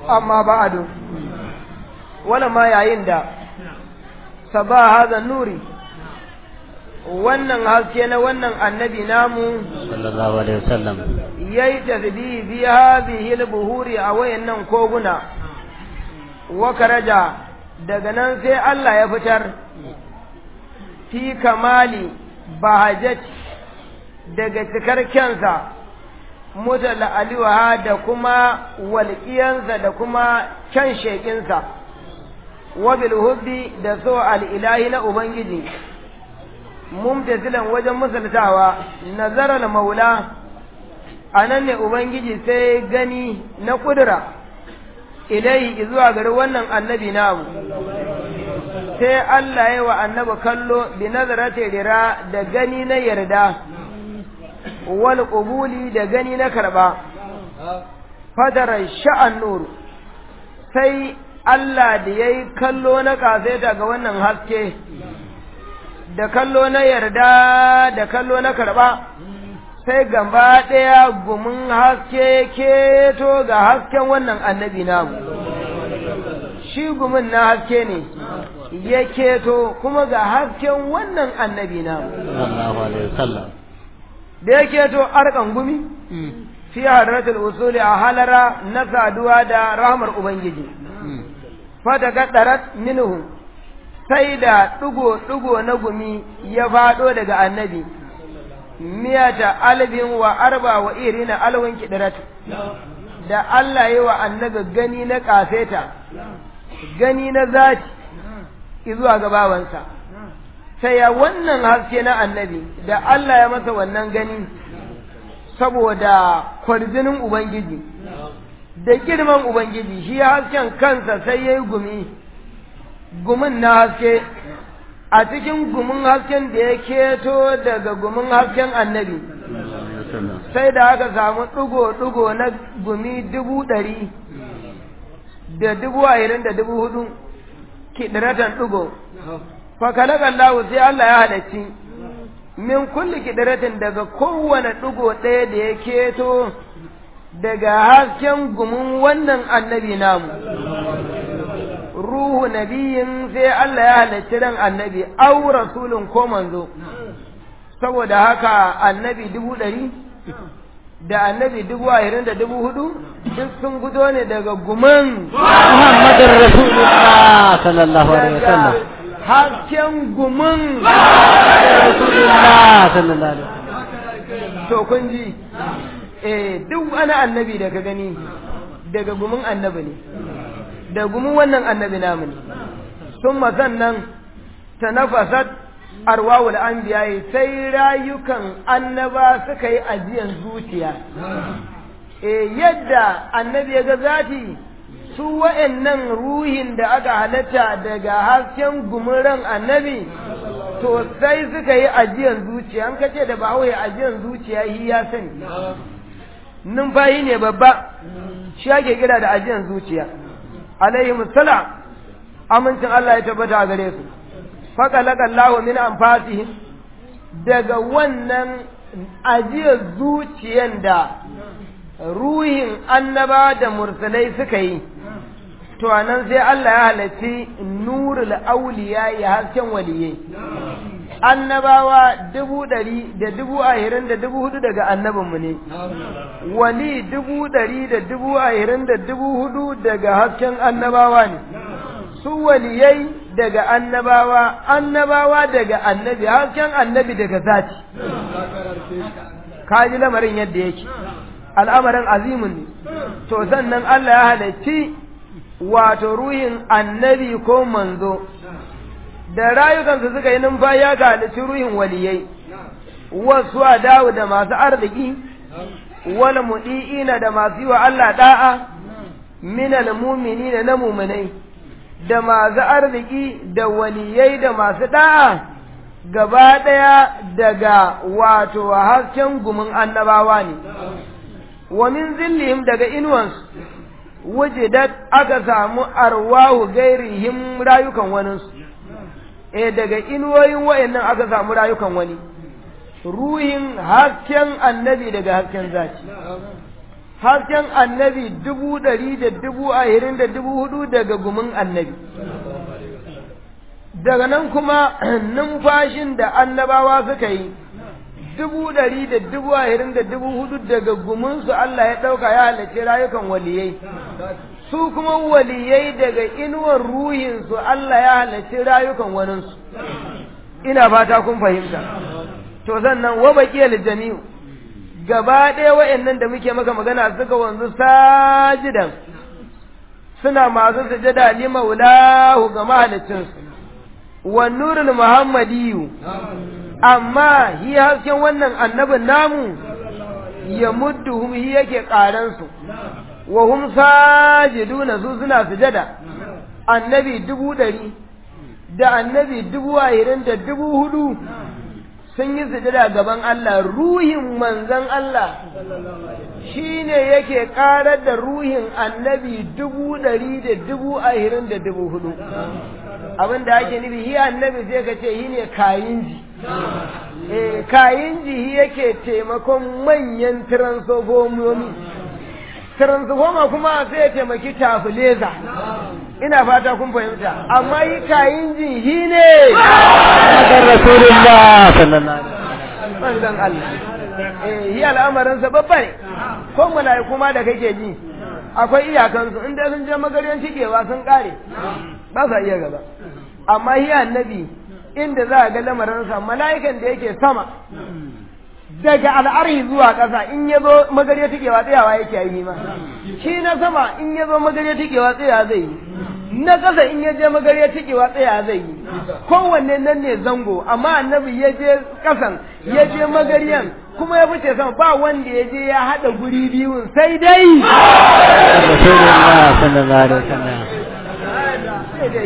amma ba'adu wala ma yayin da saba hadha nuri wannan haske na wannan annabi namu sallallahu alaihi wasallam yayi tasbihi bi hadhihi al-buhuri a wayannan koguna wa karaja daga nan sai Allah ya fitar fi kamali bahajat daga cikar kyansa mutala aliwaha da kuma walƙiyansa da kuma kyan sheƙinsa wabil hubbi da so al'ilahi na Ubangiji mumtasilan wajen musultawa nazarar maula a nan ne Ubangiji sai gani na ƙudura ilai zuwa gari wannan annabi namu sai Allah ya wa annabi kallo bi nazarati rira da gani na yarda wal qubuli da gani na karba fadara sha'an nur sai Allah da yayi kallo na kasaita ga wannan haske da kallo na yarda da kallo na karba sai gaba ɗaya gumin haske keto ga hasken wannan annabi namu shi gumin na haske ne ya keto kuma ga hasken wannan annabi namu sallallahu alaihi wasallam da ya keto arkan gumi fi hadratul usuli a halara na saduwa da rahmar ubangiji fata gaddarat minhu sai da ɗigo-ɗigo na gumi ya faɗo daga annabi miyata albin wa arba wa irina alwin kidirat da Allah yi wa annabi gani na ƙafeta gani na zati izuwa gabawansa sai ya wannan haske na annabi da Allah ya masa wannan gani saboda kwarjinin Ubangiji da girman Ubangiji shi hasken kansa sai ya yi gumi gumin na haske a cikin gumin hasken da ya keto daga gumin hasken annabi sai da aka samu ɗigo-ɗigo na gumi dubu ɗari da dubu ashirin da dubu hudu kiɗiratan ɗigo fakalakan lahu sai Allah ya halarci min kulli kiɗiratin daga kowane ɗigo ɗaya da ya keto daga hasken gumin wannan annabi namu ruhu nabiyin sai Allah ya halarci ran annabi au rasulun ko manzo saboda haka annabi dubu ɗari da annabi dubu ashirin da dubu hudu duk sun gudo ne daga guman Muhammadin Rasulullah sallallahu alaihi wasallam hasken guman Rasulullah sallallahu alaihi wasallam to kun ji eh duk wani annabi da ka gani daga gumin annabi ne da gumin wannan annabi namu ne sun sannan ta nafasat arwawul anbiya sai rayukan annaba suka yi ajiyan zuciya eh yadda annabi ya ga zati su wa'annan ruhin da aka halatta daga hasken gumuran annabi to sai suka yi ajiyan zuciya an kace da ba ya ajiyan zuciya shi ya sani numfashi ne babba shi ake kira da ajiyan zuciya alaihi musala amincin Allah ya tabbata a gare su faƙalaƙa Allah min anfasihim daga wannan ajiyar zuciyan da ruhin annaba da mursalai suka yi to anan sai Allah ya halarci nurul auliya ya hasken waliyai annabawa dubu ɗari da dubu ahirin da dubu hudu daga annabinmu ne wali dubu ɗari da dubu ahirin da dubu hudu daga hasken annabawa ne su waliyai daga annabawa annabawa daga annabi hasken annabi daga zati kaji lamarin yadda yake al'amarin azimun ne to sannan Allah ya halarci wato ruhin annabi ko manzo da rayukansu suka yi numfashi ya halarci ruhin waliyai wasu a dawo da masu arziki wal mudi'ina da masu yi wa Allah da'a minal muminina na muminai da masu arziki da waliyai da masu da'a gaba ɗaya daga wato hasken gumin annabawa ne wa min zillihim daga inuwansu wujidat aka samu arwahu gairihim rayukan waninsu eh daga inuwoyin wa'annan aka samu rayukan wani ruhin hasken annabi daga hasken zaki hasken annabi dubu ɗari da dubu ahirin da dubu hudu daga gumin annabi daga nan kuma numfashin da annabawa suka yi dubu ɗari da dubu ahirin da dubu hudu daga guminsu Allah ya ɗauka ya halarci rayukan waliyai su kuma waliyai daga inuwar ruhinsu Allah ya halarci rayukan waninsu ina fata kun fahimta to sannan wa baqiyal jami'u gaba ɗaya wa'annan da muke maka magana suka wanzu sajidan suna masu sujada li maulahu ga mahaliccinsu wa nurul muhammadiyu amma hi hasken wannan annabin namu ya mudduhum hi yake ƙaransu wa hum sajiduna su suna sujada annabi dubu ɗari da annabi dubu ahirin da dubu hudu sun yi sujada gaban Allah ruhin manzan Allah shi ne yake ƙarar da ruhin annabi dubu ɗari da dubu ahirin da dubu hudu abin da ake nufi hi annabi sai ka ce hi ne kayinji eh kayinji hi yake taimakon manyan transformomi transformer kuma sai ya taimaki tafileza ina fata kun fahimta amma yi kayinji hi ne Muhammadin Rasulullah sallallahu alaihi manzan Allah eh yi al'amarinsa babba ne ko mala'iku ma da kake ji akwai iyakansu in dai sun je magaryan cikewa sun kare ba sa iya gaba amma yi annabi inda za a ga lamarinsa mala'ikan da yake sama daga al'arhi zuwa ƙasa in ya zo magarya tikewa tsayawa yake yi ma shi na sama in ya zo magarya tikewa tsaya zai yi na ƙasa in ya je magarya tikewa tsaya zai yi kowanne nan ne zango amma annabi ya je ƙasan ya je magaryan kuma ya fice sama ba wanda ya je ya haɗa guri biyun sai dai Rasulullah sallallahu alaihi wasallam sai dai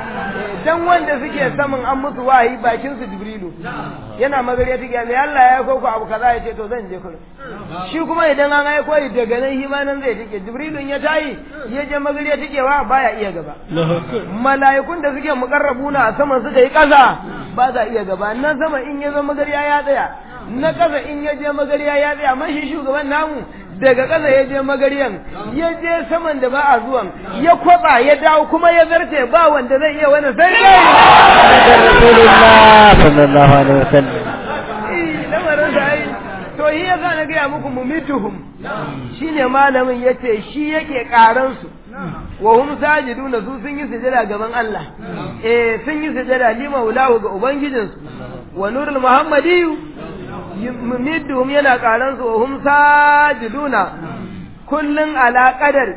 dan wanda suke saman an musu wahayi bakin su jibrilu yana magariya take mai Allah ya aiko ku abu kaza ya ce to zan je kullum shi kuma idan an aiko shi daga nan shi ma nan zai take jibrilun ya tayi ya je magariya take wa baya iya gaba mala'ikun da suke mukarrabuna a saman suka yi kaza ba za iya gaba nan sama in ya zo magariya ya tsaya na kasa in ya je magariya ya tsaya amma shi shugaban namu daga ƙasa ya je magariyan ya je saman da ba a zuwan ya kwaba ya dawo kuma ya zarce ba wanda zai iya wani sai dai Muhammadin Rasulullah sallallahu alaihi wasallam Eh, lamarin sa ai to shi yasa na gaya muku mumituhum shine malamin yace shi yake karan su wa hum sajiduna su sun yi sujada gaban Allah eh sun yi sujada li maulahu ga ubangijinsu wa nurul muhammadiyu mumidduhum yana karan su wa hum sajiduna kullun ala qadar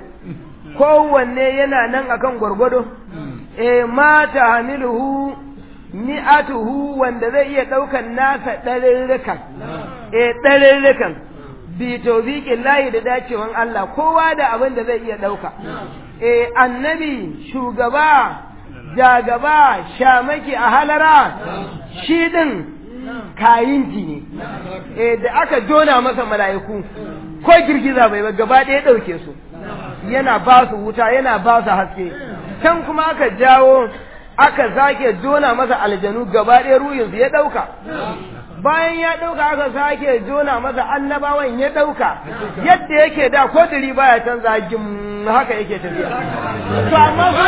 kowanne yana nan akan gwargwado eh ma tahmiluhu mi'atuhu wanda zai iya daukan nasa ɗarirrikan eh ɗarirrikan bi tawfiqin lahi da dacewan Allah kowa da abin da zai iya dauka eh annabi shugaba jagaba shamaki a halara shi din kayinji ne eh da aka jona masa mala'iku ko girgiza bai ba gaba ɗaya ɗauke su yana ba su wuta yana ba su haske can kuma aka jawo aka sake jona masa aljanu gaba ɗaya ruhinsu ya ɗauka bayan ya ɗauka aka sake jona masa annabawan ya ɗauka yadda yake da ko diri baya canza gim haka yake tafiya to amma su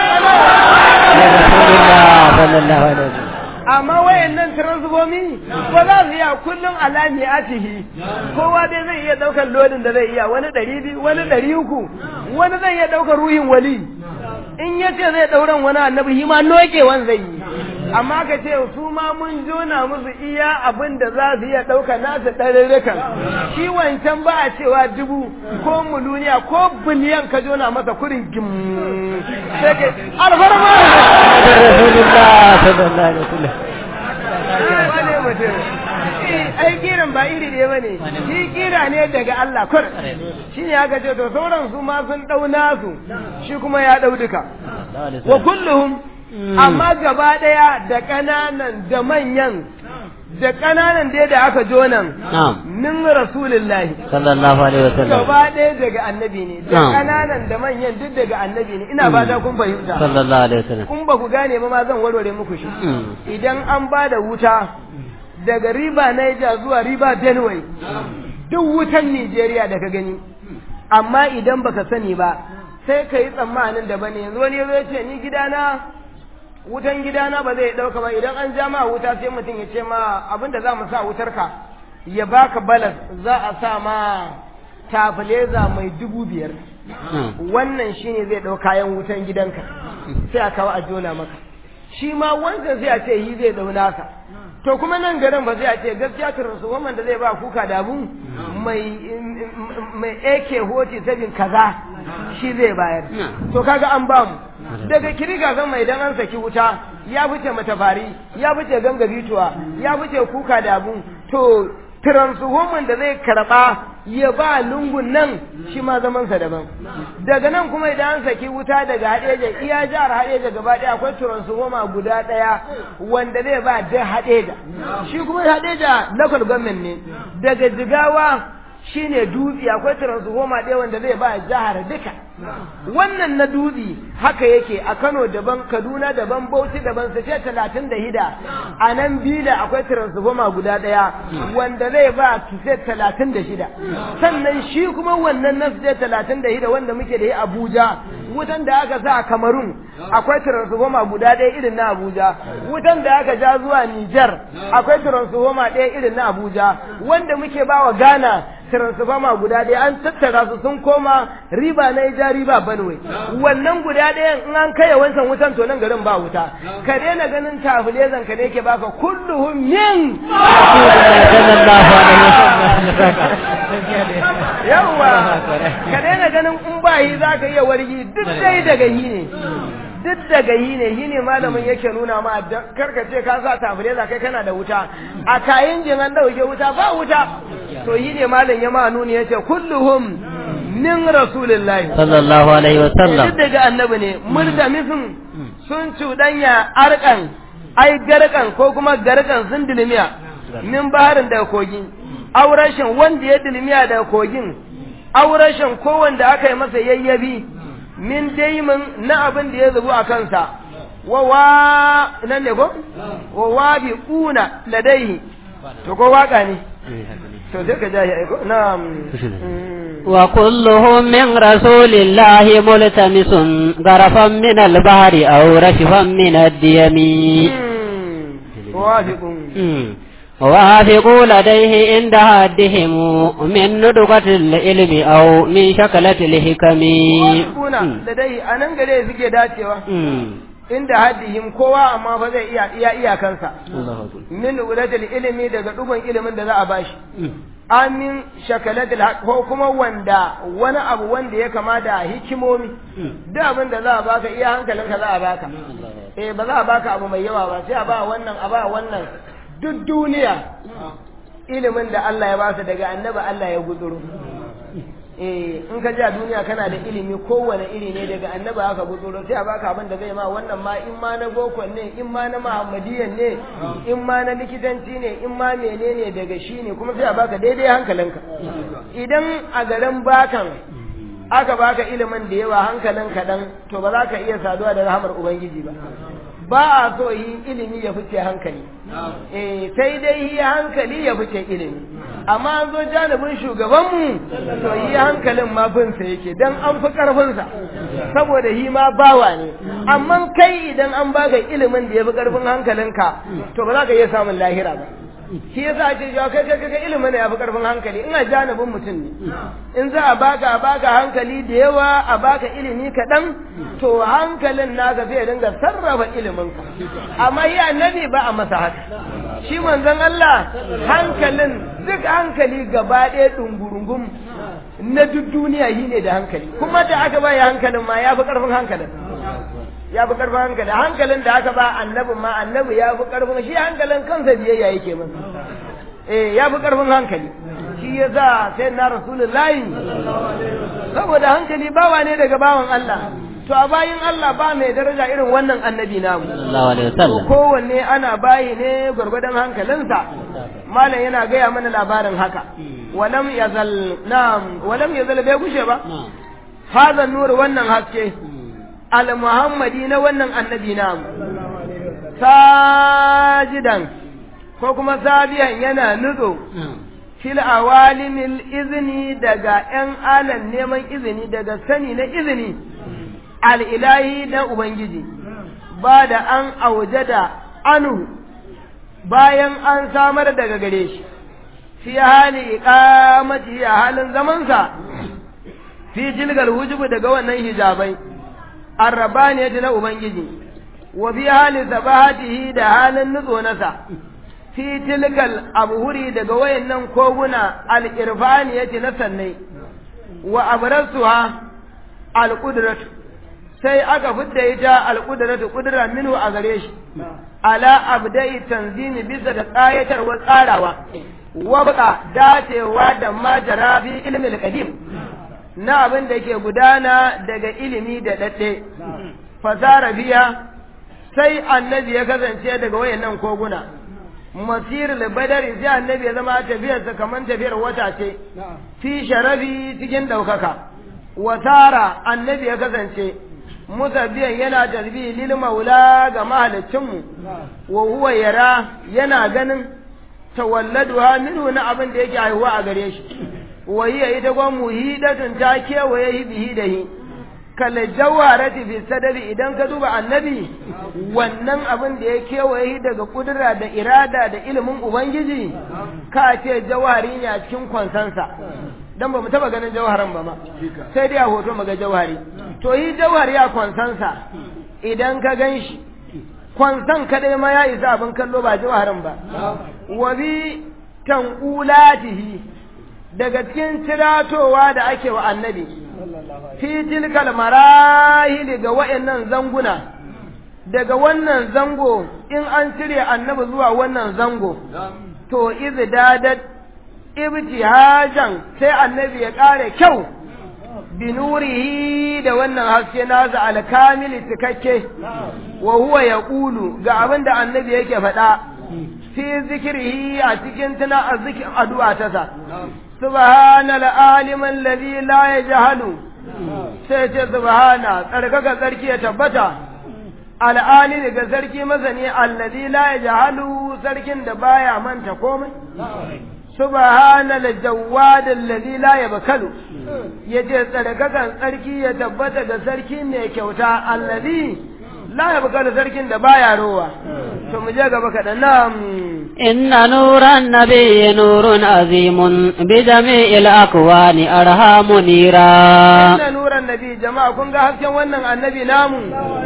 Rasulullah sallallahu alaihi wasallam amma wayannan transfomi ba za su iya kullum alami a cihi kowa dai zai iya daukar lodin da zai iya wani ɗari biyu wani ɗari uku wani zai iya daukar ruhin wali in ya ce zai ɗauran wani annabi shi ma nokewan zai yi amma ka ce su ma mun jona musu iya abin da za su iya ɗauka nasu ɗarurrukan shi wancan ba a cewa dubu ko muluniya ko biliyan ka jona masa kurin gim sai ka alfarma Rasulullah sallallahu alaihi wasallam wane mutum ai kiran ba iri ɗaya bane shi kira ne daga Allah kur shi ne aka ce to sauran su ma sun ɗau nasu shi kuma ya ɗau duka wa kulluhum amma gaba ɗaya da ƙananan da manyan da ƙananan dai da aka jonan Na'am min rasulillahi sallallahu alaihi wasallam gaba ɗaya daga annabi ne da Na'am. ƙananan da manyan duk daga annabi ne ina ba kun fahimta sallallahu alaihi wasallam kun ba ku gane ba ma zan warware muku shi Mm. idan an ba da wuta daga riba Niger zuwa riba Benue duk wutan Nigeria da ka gani amma idan baka sani ba sai ka yi tsammanin da bane yanzu wani ya ce ni gidana wutan gidana ba zai ɗauka ba idan an ja ma wuta sai mutum ya ce ma abin da za mu sa wutar ka ya baka balas za a sa ma tafileza mai dubu biyar wannan shine zai ɗau kayan wutan gidanka sai a kawo a jona maka shi ma wancan sai a ce yi zai ɗau naka to kuma nan garin ba sai a ce gaskiya turansu wannan da zai ba kuka da abu mai mai AK hoti sabin kaza shi zai bayar to kaga an ba mu daga kiriga zan mai dan an saki wuta ya fice matafari ya fice ganga bituwa ya fice kuka da abu to transwoman da zai karba ya ba lungun nan shi ma zamansa daban daga nan kuma idan an saki wuta daga hadeja iya jihar hadeja gaba daya akwai transwoma guda daya wanda zai ba da hadeja shi kuma hadeja local government ne daga jigawa shine dutse akwai transformer ɗaya wanda zai ba jihar duka wannan na dutse haka yake a Kano daban Kaduna daban Bauchi daban sace talatin da hida a nan bila akwai transformer guda ɗaya wanda zai ba sace talatin da shida sannan shi kuma wannan na sace talatin da hida wanda muke da yi Abuja wutan da aka sa a Kamarun akwai transformer guda ɗaya irin na Abuja wutan da aka ja zuwa Niger akwai transformer ɗaya irin na Abuja wanda muke ba wa Ghana transformer guda ɗaya an tattara su sun koma riba na ja riba banwe wannan guda ɗayan in an kai wancan wutan to nan garin ba wuta ka daina ganin tafilezan ka ne ke baka kulluhum min yawa ka daina ganin in ba yi za ka iya wargi duk dai daga yi ne duk daga yi ne yi ne malamin yake nuna ma karka ce ka sa tafileza kai kana da wuta a kayan jin an dauke wuta ba wuta to yi ne malam ya ma nuni yace kulluhum min rasulillahi sallallahu alaihi wa sallam duk daga annabi ne murtamisun sun cuɗanya arkan ai garkan ko kuma garkan sun dilmiya min baharin daga kogi aurashin wanda ya dilmiya daga kogin aurashin ko wanda aka yi masa yayyabi min daimin na abin da ya zubu a kansa wa wa nan ne ko wa wa bi kuna ladaihi to ko waka ne to sai ka jahi aiko na'am wa kulluhum min rasulillahi multamisun garafan min al-bahri aw rashfan min ad-diyami wafiqun وافقوا لديه عند حدهم من ندقة العلم أو من شكلة الحكم kuna da dai a nan gare suke dacewa inda haddihim kowa amma fa zai iya iya iyakansa min ulatul ilimi daga dugun ilimin da za a bashi amin shakalatul ko kuma wanda wani abu wanda ya kama da hikimomi duk abin da za a baka iya hankalinka za a baka eh ba za a baka abu mai yawa ba sai a ba wannan a ba wannan duk duniya ilimin da Allah ya ba su daga annabi Allah ya guduru eh in ka ja duniya kana da ilimi kowane iri ne daga annabi aka guduro sai a baka abin da zai ma wannan ma in ma na boko ne in ma na muhammadiyan ne in ma na likitanci ne in ma menene daga shi ne kuma sai a baka daidai hankalinka idan a garin bakan aka baka ilimin da yawa hankalin kaɗan to ba za ka iya saduwa da rahamar ubangiji ba ba a so yi ilimi ya fice hankali eh sai dai yi hankali ya fice ilimi amma an zo janibin shugabanmu to yi hankalin ma binsa yake dan an fi karfinsa saboda yi ma bawa ne amma kai idan an baka ilimin da ya fi karfin hankalinka to ba za ka iya samun lahira ba shi yasa ake cewa kai kai kai ilimin ne ya fi karfin hankali ina janibin mutum ne in za a baka a baka hankali da yawa a baka ilimi kaɗan to hankalin naka zai dinga sarrafa iliminka amma yi annabi ba a masa haka shi manzon Allah hankalin duk hankali gaba ɗaya ɗungurungum na duk duniya yi ne da hankali kuma da aka ba ya hankalin ma ya fi ƙarfin hankalin ya fi ƙarfin hankali hankalin da aka ba annabin ma annabi ya fi ƙarfin shi hankalin kansa biyayya yake masa eh ya fi ƙarfin hankali shi ya sa sai na rasulullahi saboda hankali bawa ne daga bawan Allah to a bayin Allah ba mai daraja irin wannan annabi namu sallallahu alaihi wasallam kowanne ana bayi ne gwargwadon hankalinsa malam yana gaya mana labarin haka walam yazal na'am walam yazal bai gushe ba hadha nur wannan haske al muhammadi na wannan annabi namu sajidan ko kuma sabiyan yana nutso fil awalimil izini daga ‘yan alan neman izini daga sani na izini al'ilahi na Ubangiji ba da an auje da anu bayan an samar daga gare shi fi hali iqamati a halin zamansa fi tilgal wujubu daga wannan hijabai arrabaniyati na Ubangiji wa fi hali sabahatihi da halin nutso nasa fi tilkal abhuri daga wayannan koguna al-irfaniyati na sannai wa abrasuha al-qudratu sai aka fidda ita al-qudratu qudra minhu a gare shi ala abda'i tanzimi bisa da tsayatarwa tsarawa wa baka dacewa da majara fi ilmi al-qadim na abin da ke gudana daga ilimi da dadde fasara biya sai annabi ya kasance daga wayannan koguna masir badari sai annabi ya zama tafiyarsa kamar tafiyar wata ce fi sharafi cikin ɗaukaka watara annabi ya kasance musabbiyan yana tasbihi lil maula ga mahaliccinmu wa huwa yara yana ganin tawalladuha minhu na abin da yake haihuwa a gare shi wa hiya ita gwan muhidatun ta kewaye bihi da hi kala jawarati fi sadari idan ka duba annabi wannan abin da ya kewaye daga kudura da irada da ilimin ubangiji ka ce jawari ne a cikin kwansansa dan ba mu taba ganin jawharan ba ma sai dai a hoto mu ga jawhari to yi jawhari a kwansansa idan ka gan shi kwansan kadai ma ya isa abin kallo ba jawharin ba wa bi tanqulatihi daga cikin tiratowa da ake wa annabi fi tilkal marahil ga wa'annan zanguna daga wannan zango in an cire annabi zuwa wannan zango to izdadat ibtihajan sai annabi ya kare kyau binurihi da wannan haske nasa alkamili cikakke wa huwa yaqulu ga abin da annabi yake faɗa fi zikrihi a cikin tana azzikir addu'a ta sa subhanal alim alladhi la yajhalu sai ce subhana tsarkaka tsarki ya tabbata al'ali daga sarki masani alladhi la yajhalu sarkin da baya manta komai subhanal jawwad alladhi la yabkalu yace tsarkakan tsarki ya tabbata ga sarki mai kyauta alladhi la yabkalu sarkin da baya rowa to mu je gaba kaɗan nan إن نور النبي نور عظيم بجميع الأكوان أرهام نيرا inna nuran nabi jama'a kun ga hasken wannan annabi namu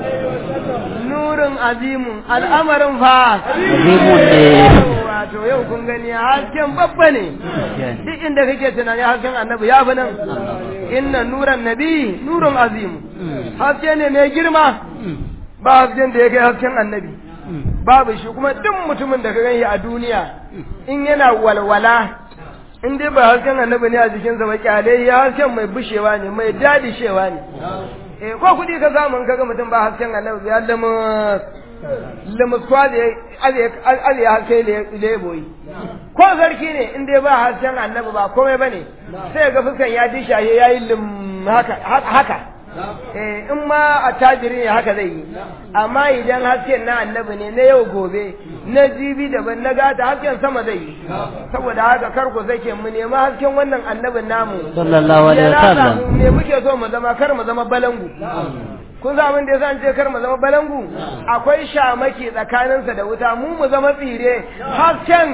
nurin azimun al'amarin fa Azimun ne. wato yau kun gani hasken babba ne duk inda kake tunani hasken annabi ya fi nan inna nuran nabi nurun azimu haske ne mai girma ba hasken da ya kai hasken annabi babu shi kuma duk mutumin da ka gani a duniya in yana walwala in dai ba hasken annabi ne a jikinsa ba kyale ya hasken mai bushewa ne mai dadishewa ne eh ko kudi ka samu in kaga mutum ba hasken annabi ya lamus lamus kwa da ali ya haske leboyi ko sarki ne in dai ba hasken annabi ba komai bane sai ga fuskan ya dishaye yayi lim haka haka eh in ma a tajiri ne haka zai yi amma idan hasken na annabi ne na yau gobe na jibi daban na gata hasken sama zai yi saboda haka kar ku zake mu nemi hasken wannan annabin namu sallallahu alaihi Ya rasa wasallam mu me muke so mu zama kar mu zama balangu kun za mun da yasa an ce kar mu zama balangu akwai shamaki tsakaninsa da wuta mu mu zama tsire hasken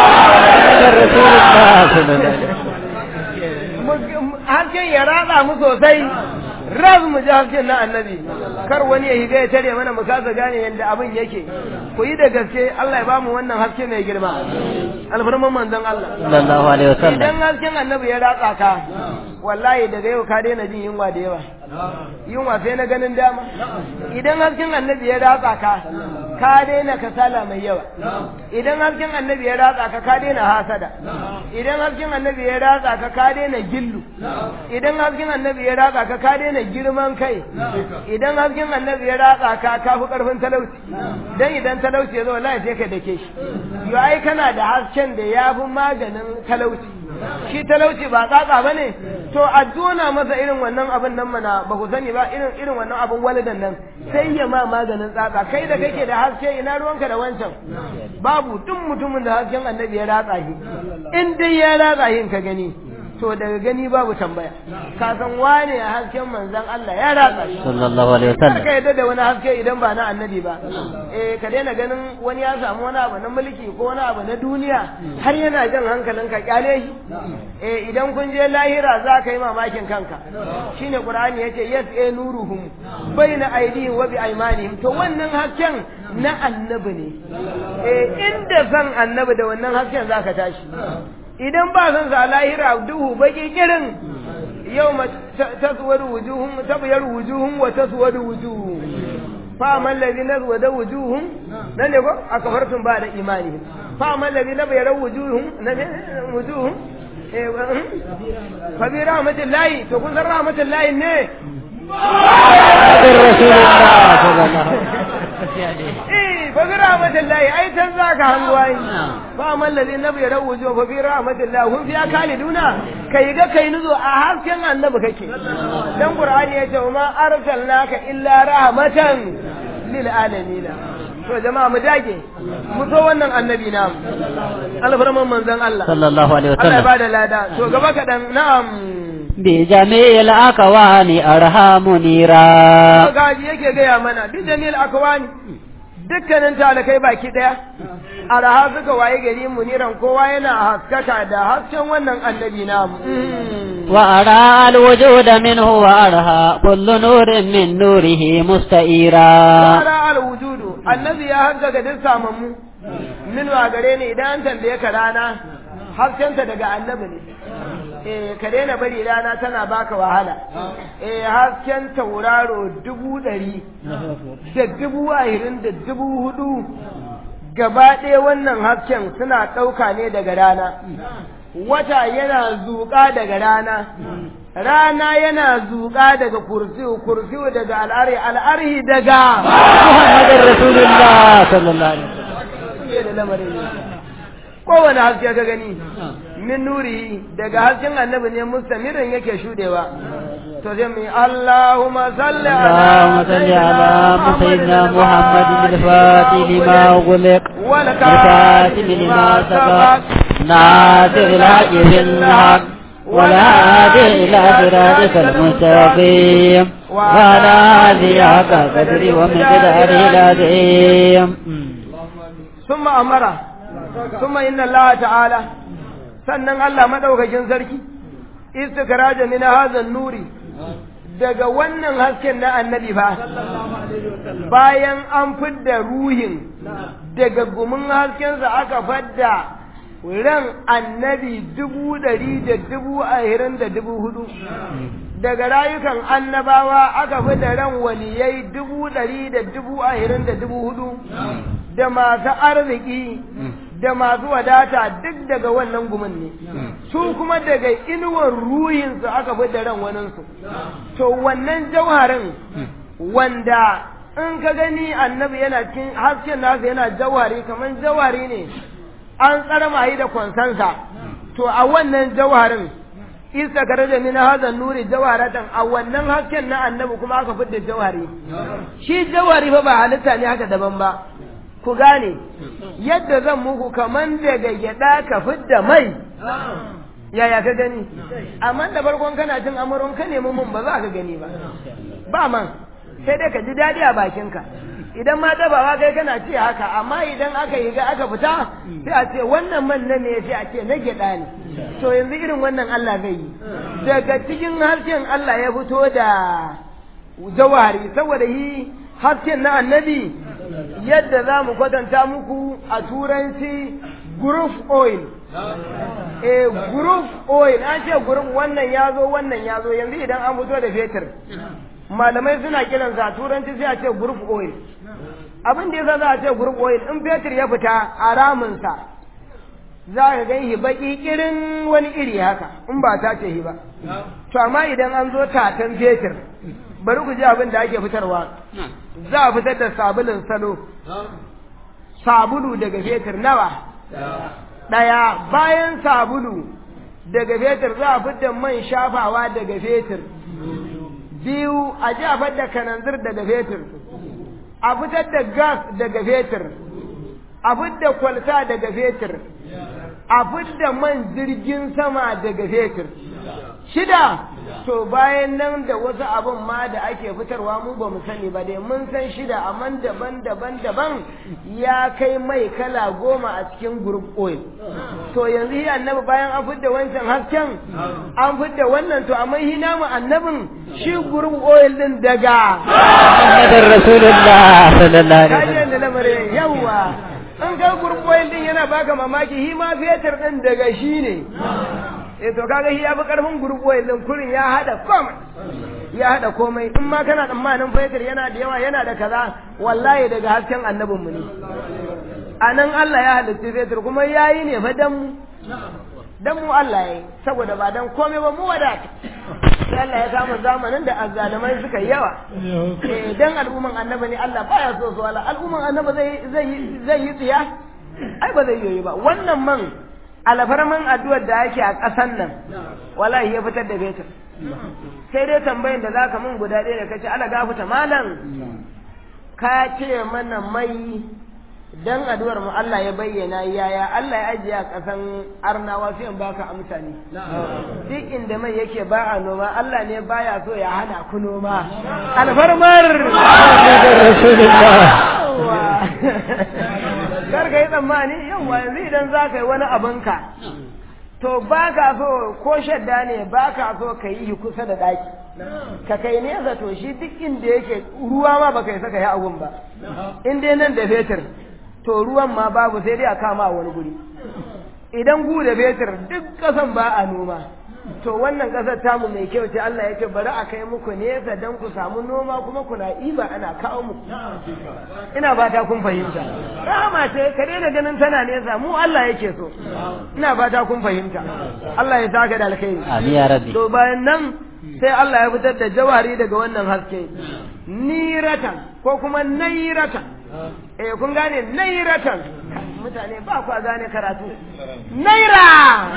mu- hasken ya ratsa mu sosai raz mu ji hasken na annabi kar wani ya higa ya tare mana mu kasa gane yadda abin yake ku yi da gaske Allah ya bamu wannan haske mai girma alfarman manzon Allah sallallahu alaihi wasallam idan hasken annabi ya ratsa ka wallahi daga yau ka daina jin yunwa da yawa yunwa sai na ganin dama idan hasken annabi ya ratsa ka ka daina kasala mai yawa idan hasken annabi ya ratsa ka ka daina hasada idan hasken annabi ya ratsa ka ka daina gillu idan hasken annabi ya ratsa ka ka daina girman kai idan hasken annabi ya ratsa ka ka fi karfin talauci dan idan talauci ya zo wallahi sai ka dake shi yo ai kana da hasken da ya fi maganin talauci shi talauci ba tsatsa ba ne to a jona masa irin wannan abin nan mana ba ku sani ba irin irin wannan abin walidan nan sai ya ma maganin tsatsa kai da kake da haske ina ruwanka da wancan babu duk mutumin da hasken annabi ya ratsa shi in dai ya ratsa shi ka gani to daga gani babu tambaya ka san wane a hasken manzon Allah ya ratsa shi sallallahu alaihi kar ka wasallam yadda da wani haske idan ba na annabi ba eh ka daina ganin wani ya samu wani abu na mulki ko wani abu na duniya har yana jan hankalin ka kyale shi eh idan kun je lahira za ka yi mamakin kanka shine qur'ani yace yas e nuruhum baina aydihim wa bi aymanihim to wannan hasken na annabi ne eh inda san annabi da wannan hasken zaka tashi idan ba san sa lahira duhu baki kirin yau ma taswar wujuhum tabyar wujuhum wa taswar wujuhum fa man ladhi nazwada wujuhum nan ne ko akafartum ba da imani fa man ladhi nabyara wujuhum nan ne wujuhum eh wa- hmm? fa bi rahmatillahi to kun san rahmatillahi ne rasulullah sallallahu alaihi eh fa bi rahmatillahi ai tan zaka hannuwa fa man ladhi nabyara wujuhum fa bi rahmatillahi hum fiya kaliduna kai ga kai nuzo a hasken annabi kake dan qur'ani ya ce ma arsalnaka illa rahmatan lil alamin to jama'a mu dage mu so wannan annabi na alfarman manzon Allah sallallahu alaihi Allah ya wasallam bada lada to gaba kadan na'am بجميع الأكوان أرحام نيرا gaji yake gaya mana duk jamil akwani dukkanin talakai baki daya araha suka waye gari muniran kowa yana haskaka da hasken wannan annabi namu وأرى الوجود منه وأرها كل نور من نوره مستئيرا Tsara alwujudu annabi ya haskaka duk samammu min wa gare ni idan an tambaye ka rana haskenta daga annabi ne eh ka daina bari rana tana baka wahala eh hasken tauraro dubu ɗari da dubu ashirin da dubu hudu gaba ɗaya wannan hasken suna ɗauka ne daga rana wata yana zuƙa daga rana rana yana zuƙa daga kursiyu kursiyu daga al'ari al'arhi daga محمد رسول الله صلى الله عليه وسلم Fiye da lamarin ne. kowane haske ka gani min nuri daga hasken annabi ne mustamirin yake shudewa to sai mu yi Allahumma salli اللهم صل على سيدنا محمد الفاتح لما أغلق والكاتب لما سبق ناصر الحق بالحق ولا هادي إلى صراطك المستقيم وعلى آله حق قدر ومقداره العظيم ثم أمره ثم إن الله تعالى sannan Allah madaukakin sarki istikraja min hadha nuri daga wannan hasken na annabi fa bayan an fidda ruhin daga gumin haskensa aka fadda ran annabi dubu ɗari da dubu ahirin da dubu hudu daga rayukan annabawa aka fi da ran waliyai dubu ɗari da dubu ahirin da dubu hudu da masu arziki da masu wadata duk daga wannan gumin ne su kuma daga inuwar ruhinsu aka fi da ran waninsu to wannan jauharin wanda in ka gani annabi yana cikin hasken nasa yana jauhari kamar jauhari ne an tsarmahi da kwansansa to a wannan jauharin isa kare da min hazan nuri jawaratan a wannan hasken na annabi kuma aka fidda jawari shi jawari fa ba halitta ne haka daban ba ku gane yadda zan muku kaman daga gyada ka fidda mai yaya ka gani amma da farkon kana cin amuron ka nemi mun ba za ka gani ba ba man sai dai ka ji daɗi a bakinka idan ma dabawa kai kana ce haka amma idan aka yi ga aka fita sai a ce wannan man na ne sai a ce na gyaɗa ne to yanzu irin wannan Allah zai yi daga cikin harshen Allah ya fito da jawari saboda yi hasken na annabi yadda za mu kwatanta muku a turanci group oil eh group oil an ce group wannan ya zo wannan ya zo yanzu idan an fito da fetur malamai suna kiran sa turanci sai a ce group oil abin da yasa za a ce group oil in fetur ya fita a raminsa za ka gan shi baki kirin wani iri haka in ba ta ce shi ba to amma idan an zo tatan fetur bari ku ji abin da ake fitarwa za a fitar da sabulun salo sabulu daga fetur nawa ɗaya bayan sabulu daga fetur za a fidda man shafawa daga fetur biyu a ji a fidda kananzir daga fetur a fitar da gas daga fetur a fidda kwalta daga fetur a fidda man jirgin sama daga fetur shida to bayan nan da wasu abin ma da ake fitarwa mu ba mu sani ba dai mun san shida amma daban daban daban ya kai mai kala goma a cikin group oil to yanzu yi annabi bayan an fidda wancan hasken an fidda wannan to amma hi namu annabin shi group oil din daga Muhammadin Rasulullah sallallahu alaihi kaje wasallam. da lamarin yawa an ga group oil din yana baka mamaki hi ma fetur din daga shi ne eh to kaga shi ya fi karfin group oil din kurin ya hada komai ya hada komai in ma kana tsammanin fetur yana da yawa yana da kaza wallahi daga hasken annabin mu ne anan Allah ya halitta fetur kuma yayi ne fa dan mu dan mu Allah yayi saboda ba dan komai ba mu wadata sai Allah ya kama zamanin da azzalimai suka yi yawa eh dan al'umman annabi ne Allah baya so su wala al'umman annabi zai zai zai yi tsiya ai ba zai yi ba wannan man alfarman addu'ar da ake a ƙasan nan wallahi ya fitar da fetur sai dai tambayin da zaka min guda ɗaya da kace ala gafuta malam ka ce mana mai dan addu'ar mu Allah ya bayyana yaya Allah ya ajiye a ƙasan arnawa sai in baka amsa ne duk inda mai yake ba a noma Allah ne baya so ya hana ku noma alfarmar Muhammadin Rasulullah. kar ka yi tsammani yawa yanzu idan za ka yi wani abinka to ba ka so ko shadda ne ba ka so ka yi kusa da ɗaki ka kai nesa to shi duk inda yake ruwa ma ba kai saka yi abun ba in dai nan da fetur to ruwan ma babu sai dai a kama a wani guri idan gu da fetur duk ƙasan ba a noma to wannan ƙasar tamu mai kyau ce Allah ya ce bari a kai muku nesa don ku samu noma kuma kuna iba ana kawo muku ina fata kun fahimta rahama ce ka daina ganin tana nesa mu Allah yake so ina fata kun fahimta Allah ya saka da alkhairi Amin ya rabbi. to bayan nan sai Allah ya fitar da jawari daga wannan haske niratan ko kuma nairatan eh kun gane nairatan mutane ba ku gane karatu naira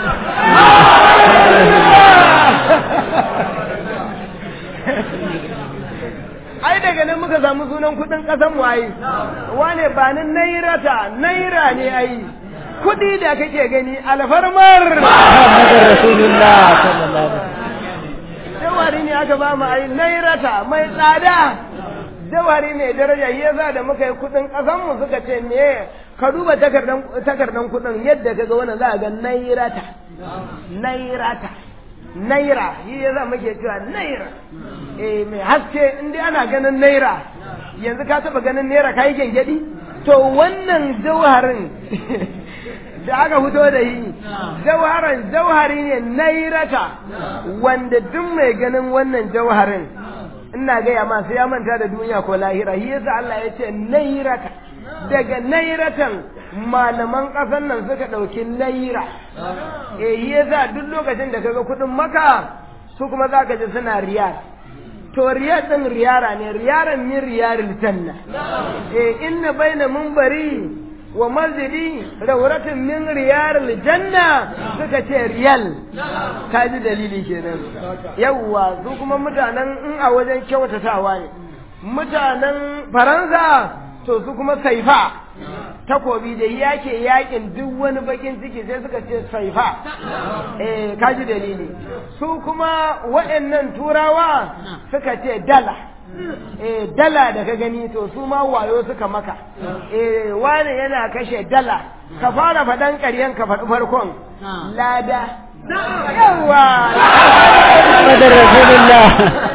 ai daga nan muka samu sunan kudin kasan mu ai wane ba ni nairata naira ne ai kudi da kake gani alfarmar Muhammadin Rasulullah sallallahu alaihi wasallam. jawari ne aka ba mu ai nairata mai tsada jawari ne daraja yasa da muka yi kudin kasan mu suka ce me ka duba takardan takardan kudin yadda kaga wannan za a ga nairata nairata naira shi yasa muke cewa naira eh mai haske in dai ana ganin naira yanzu ka taba ganin naira kai gengedi to wannan jawharin da aka fito da yi jawharin jawhari ne nairata wanda duk mai ganin wannan jawharin ina gaya ma sai ya manta da duniya ko lahira shi yasa Allah ya ce nairata daga nairatan malaman ƙasar nan suka ɗauki naira eh shi yasa duk lokacin da kaga kuɗin maka su kuma za ka ji suna riyal to riyal ɗin riyara ne riyaran min riyaril janna eh inna baina munbari wa masjidi rawratun min riyaril janna suka ce riyal ka ji dalili kenan yawwa su kuma mutanen in a wajen kyautatawa ne mutanen faransa to su kuma saifa takobi da yake yakin duk wani bakin ciki sai suka ce saifa eh kaji dalili su kuma waɗannan turawa suka ce dala eh dala da ka gani to su ma wayo suka maka eh wani yana kashe dala ka fara faɗan ƙaryen ka faɗi farkon lada yawa Muhammadin Rasulullah.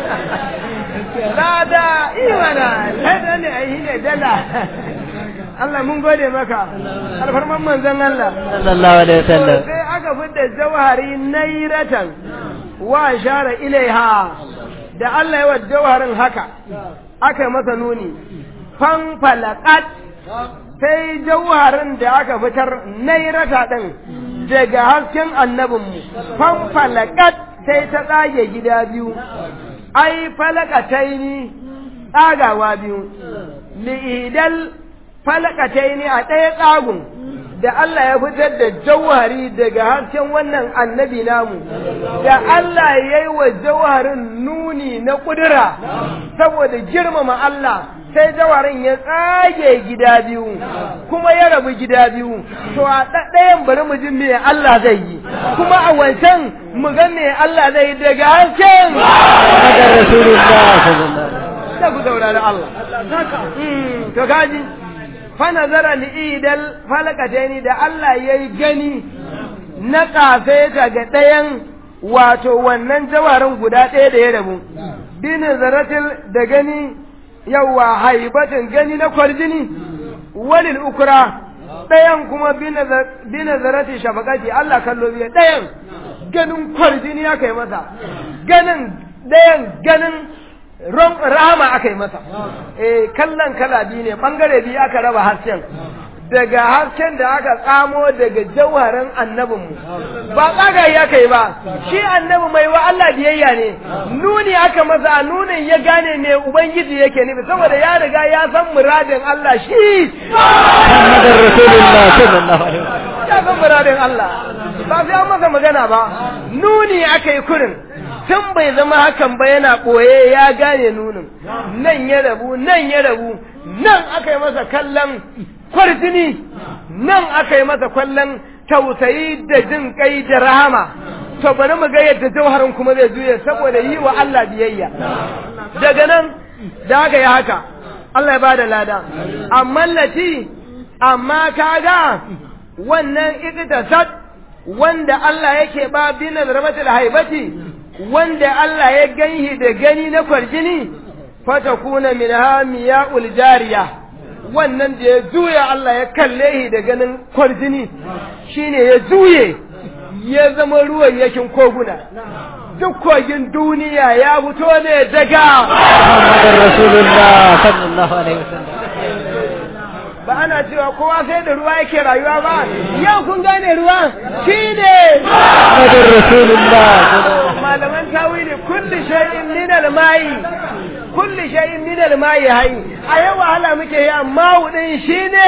lada imana lada ne ai ne dala Allah mun gode maka alfarman manzon Allah Sallallahu alaihi wasallam. sai aka fidda jawhari nairatan wa shara ilaiha da Allah ya wa jawharin haka aka masa nuni fanfalaqat sai jawharin da aka fitar nairata din daga hasken annabinmu fanfalaqat sai ta tsage gida biyu ai falakataini tsagawa biyu li'idal falakataini a ɗaya tsagun da Allah ya fitar da jauhari daga hasken wannan annabi namu da Allah ya yi wa jauharin nuni na ƙudura saboda girmama Allah sai jawarin ya tsage gida biyu kuma ya rabu gida biyu to a ɗayan bari mu ji me Allah zai yi kuma a wancan mu ga me Allah zai yi daga harshen Muhammadar Rasulullah sallallahu alaihi da ku saurari Allah to kaji fa nazara li idal falakataini da Allah yayi gani na kafeta ga ɗayan wato wannan jawarin guda ɗaya da ya rabu bi nazaratil da gani yawa haibatin gani na kwarjini walil ukra ɗayan kuma bi nazarati shafaqati Allah kallo biya ɗayan ganin kwarjini aka yi masa ganin ɗayan ganin ron rama aka yi masa eh kallon kala biyu ne bangare biyu aka raba hasken daga hasken da aka tsamo daga jauharin annabinmu ba tsagayi aka yi ba shi annabi mai wa Allah biyayya ne nuni aka masa nunin ya gane me ubangiji yake nufi saboda ya riga ya san muradin Allah shi Muhammadar Rasulullah sallallahu alaihi wasallam ya san muradin Allah ba sai an masa magana ba nuni aka yi kurin tun bai zama hakan ba yana ɓoye ya gane nunin nan ya rabu nan ya rabu nan aka yi masa kallon kwarjini nan aka yi masa kwallon tausayi da jin kai da rahama to bari mu ga yadda jauharin kuma zai juye saboda yi wa Allah biyayya daga nan da aka yi haka Allah ya ba da lada amma lati amma kaga wannan iktasad wanda Allah yake ba bin rahmatul haibati wanda Allah ya ganhi da gani na kwarjini fatakuna minha miya'ul jariya wannan da ya juya Allah ya kalle shi da ganin kwarjini shine ya juye ya zama ruwan yakin koguna duk kogin duniya ya fito ne daga Muhammadar Rasulullah sallallahu alaihi wasallam ba ana cewa kowa sai da ruwa yake rayuwa ba yau kun gane ruwa shine Muhammadar Rasulullah malaman tawili kulli shay'in min al-ma'i kulli shay'in min al-ma'i hayy a yau wahala muke yi amma wudin shine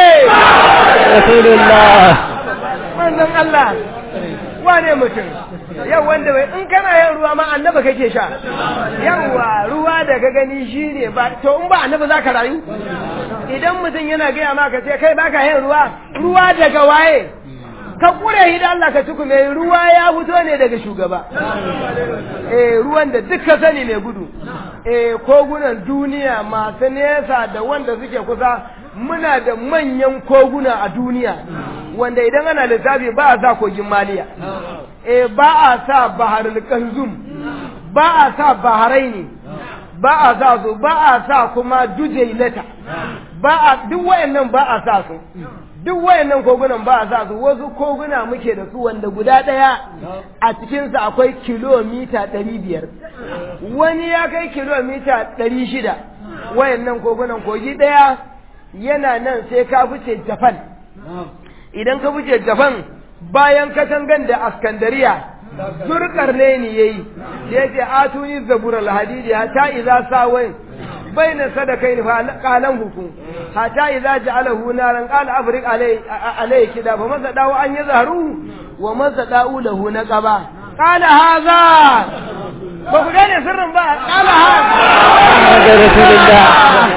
Rasulullah manzon Allah wane mutum yau wanda bai in kana yin ruwa ma annaba kake sha yawa ruwa da ka gani shine ba to in ba annaba zaka rayu idan mutum yana gaya maka sai kai baka yin ruwa ruwa daga waye ka kure shi da Allah ka tukume ruwa ya fito ne daga shugaba eh ruwan da duk ka sani mai gudu eh kogunan duniya masu nesa da wanda suke kusa muna da manyan koguna a duniya wanda idan ana lissafi ba a sa kogin maliya eh ba a sa baharul kanzum ba a sa baharaini ba a sa su ba a sa kuma dujailata ba a duk wayannan ba a sa su duk wayannan kogunan ba a sa su wasu koguna muke da su wanda guda ɗaya a cikinsa akwai kilomita ɗari biyar wani ya kai kilomita ɗari shida wayannan kogunan kogi ɗaya yana nan sai ka fice japan idan ka fice japan bayan katangan da askandariya zurkar ne ni yayi da yake atuni zabur alhadidi hatta idza sawai baina sadakaini fa qalan hukum hatta idza ja'alahu naran qala afriq alai alai kida fa masa dawo an yazharu wa masa da'u lahu naqaba qala hadha ba ku gane sirrin ba qala Muhammadar Rasulullah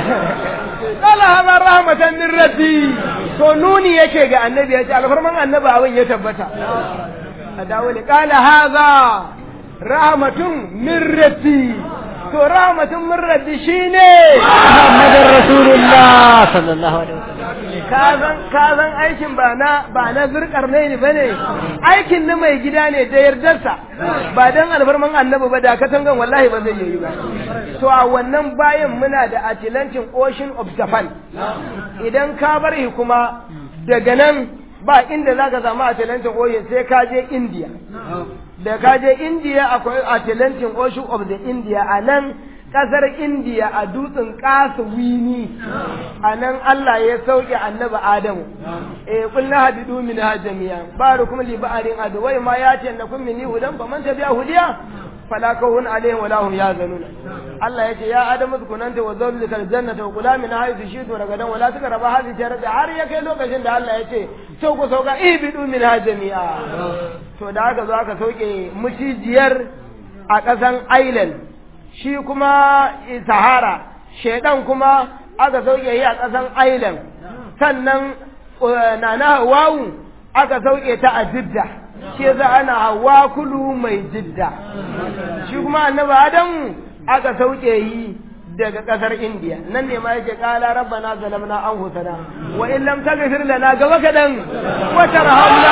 qala hadha rahmatan min rabbi to nuni yake ga annabi ya ce alfarman annabi abin ya tabbata a dawo ne kala haza rahmatun min rabbi to rahmatun min rabbi shine Muhammadar Rasulullah sallallahu alaihi wasallam kazan kazan aikin ba na ba na zurkar ne bane aikin na mai gida ne da yardarsa ba dan alfarman annabi ba da katangan wallahi ba zai yi ba to a wannan bayan muna da Atlantic Ocean of Japan idan ka bar shi kuma daga nan ba inda za ka samu Atlantic Ocean sai ka je India da ka je India akwai Atlantic Ocean of the India a nan kasar India a dutsen Kaswini a nan Allah ya sauke annabi Adamu eh kullu hadidu min jami'a barukum li ba'arin adu wai ma ya ce nakum minni hudan fa man tabi'a hudiya fala kawun alaihim wala hum yazanun Allah yace ya adamu kunanta wa zawjika aljannata wa kula min haythu shi'tum ragadan wala takraba hadhihi jarada har ya kai lokacin da Allah yace to ku sauka ibidu min jami'a to da aka zo aka sauke mucijiyar a ƙasan Island shi kuma Sahara shedan kuma aka sauke yi a ƙasan Island sannan nana Hawwa'u aka sauke ta a Jidda shi yasa ana hawa kulu mai jidda shi kuma annabi adamu aka sauke yi daga kasar indiya nan ne ma yake kala rabbana zalamna anfusana wa in lam taghfir lana gaba kadan wa tarhamna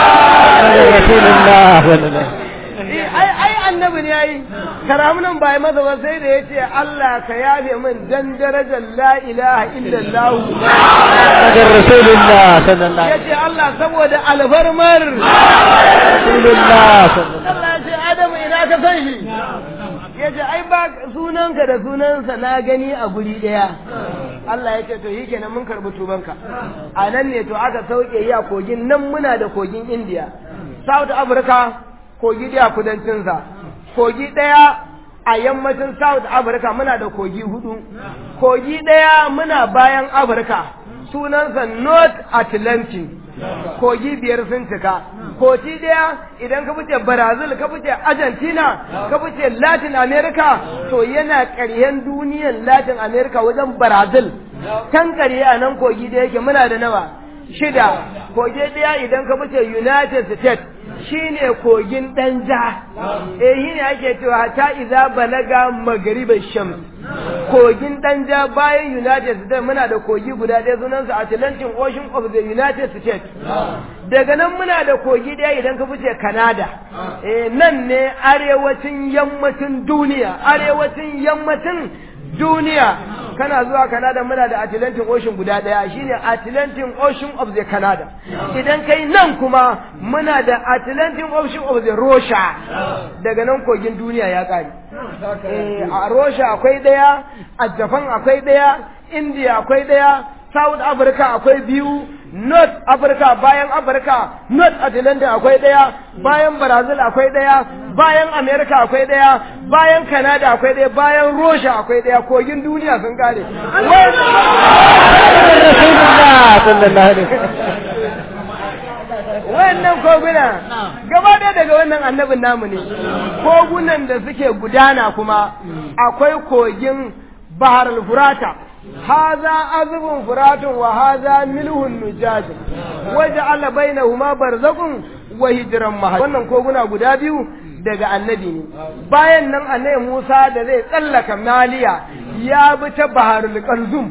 ai ai annabi ne yayi karamunan bai maza ba sai da yace Allah ka yafe min dan darajar la ilaha illallah rasulullah sallallahu yace Allah saboda alfarmar rasulullah Allah ya ce Adamu ina ka san shi ya ce ai ba sunanka da sunansa na gani a guri ɗaya Allah ya ce to yi kenan mun karɓi tubanka a nan ne to aka sauke yi a kogin nan muna da kogin India South Africa kogi ɗaya kudancinsa kogi ɗaya a yammacin South Africa muna da kogi hudu kogi ɗaya muna bayan Africa sunansa North Atlantic kogi biyar sun cika koci daya idan ka fice brazil ka fice argentina ka fice latin america to yana ƙaryen duniyan latin america wajen brazil kan ƙarye a nan kogi da yake muna da nawa shida kogi daya idan ka fice united states shine kogin danja eh shine ake cewa ta iza balaga magriba shams kogin danja bayan united states muna da kogi guda ɗaya sunansa atlantic ocean of the united states daga nan muna da kogi ɗaya idan ka fice canada eh nan ne arewacin yammacin duniya arewacin yammacin duniya kana zuwa Canada muna da Atlantic Ocean guda daya shine Atlantic Ocean of the Canada idan kai nan kuma muna da Atlantic Ocean of the Russia daga nan kogin duniya ya kare eh a Russia akwai daya a Japan akwai daya India akwai daya South Africa akwai biyu North Africa bayan Africa North Atlantic akwai daya bayan Brazil akwai daya bayan America akwai daya bayan Canada akwai daya bayan Russia akwai daya kogin duniya sun kare wannan koguna gaba ɗaya daga wannan annabin namu ne kogunan da suke gudana kuma akwai kogin bahar al-furata هذا عذب فرات وهذا ملح نجاج وجعل بينهما برزق وهجرا مهجا wannan koguna guda biyu daga annabi ne bayan nan annabi Musa da zai tsallaka Maliya ya bi ta Baharul Qalzum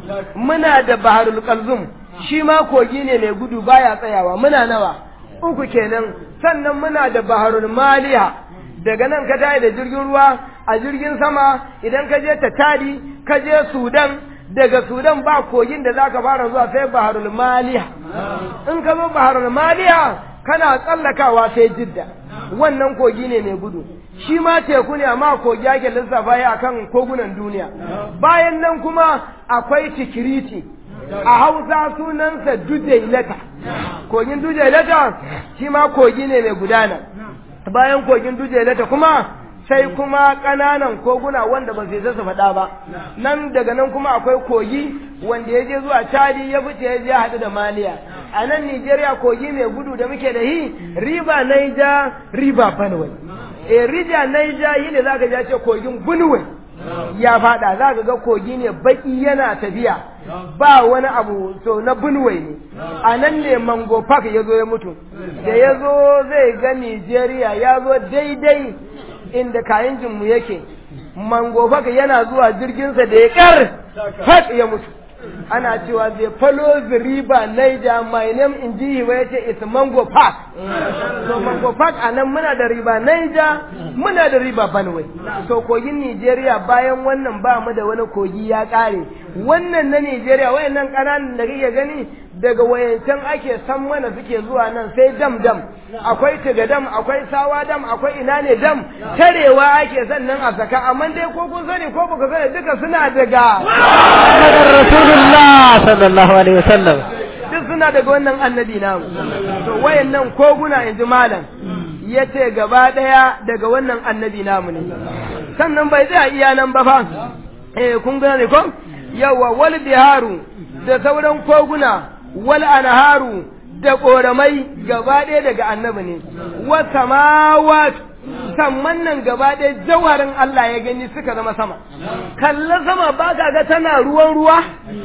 muna da Baharul Qalzum shi ma kogi ne mai gudu baya tsayawa muna nawa uku kenan sannan muna da Baharul Maliya daga nan ka tayi da jirgin ruwa a jirgin sama idan ka je Tatari ka je Sudan daga Sudan ba kogin da zaka fara zuwa sai Baharul Maliya in ka zo Baharul Maliya kana tsallakawa sai Jidda wannan kogi ne mai gudu shi ma teku ne amma kogi ake lissafa ya akan kogunan duniya bayan nan kuma akwai Tikiriti a Hausa sunansa Dujailata kogin Dujailata shi ma kogi ne mai gudana bayan kogin Dujailata kuma sai kuma ƙananan koguna wanda ba su su faɗa ba nan daga nan kuma akwai kogi wanda ya je zuwa Chadi ya fice ya je haɗu da Maliya a nan Nigeria kogi mai gudu da muke da hi riba Naija riba Benue e rija Naija yi ne zaka ja ce kogin Benue ya faɗa zaka ga kogi ne baki yana tafiya ba wani abu to na Benue ne a nan ne Mango Park ya zo ya mutu da ya zo zai ga Nigeria ya zo daidai inda kayan jinmu yake mango baka yana zuwa jirginsa da ya kar fat ya mutu ana cewa zai follow the river Niger my name in jihi wa yace it's mango park so mango park anan muna da riba Niger muna da riba Benue so kogin Nigeria bayan wannan ba mu da wani kogi ya kare wannan na Nigeria wayannan kananan da kake gani daga wayancan ake san mana suke zuwa nan sai dam dam akwai tiga dam akwai sawa dam akwai ina ne dam tarewa ake sannan a saka amma dai ko kun sani ko baka sani duka suna daga Rasulullah sallallahu alaihi wasallam duk suna daga wannan annabi namu to wayannan koguna in ji malam ya ce gaba ɗaya daga wannan annabi namu ne sannan bai tsaya iya nan ba fa eh kun gane ko yawa wal biharu da sauran koguna wal anharu da koramai gaba ɗaya daga annabi ne wa samawat samman nan gaba ɗaya jawarin Allah ya gani suka zama sama kalla sama ba ka ga tana ruwan ruwa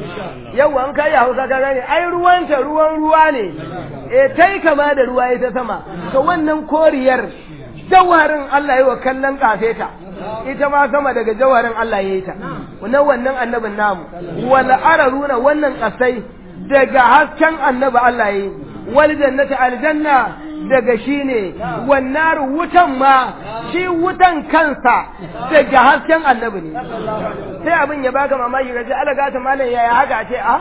yawa an kai hausa ka gane ai ruwanta ruwan ruwa ne e tai kama da ruwa ita sama to wannan koriyar jawarin Allah ya wa kallon kafeta ita ma sama daga jawarin Allah ya yi ta wannan wannan annabin namu wal araruna wannan kasai daga hasken annabi Allah ya yi wal jannati aljanna daga shi ne wannan wutan ma shi wutan kansa daga hasken annabi ne sai abin ya baka mamaki kaje ala gata malam yaya haka ce a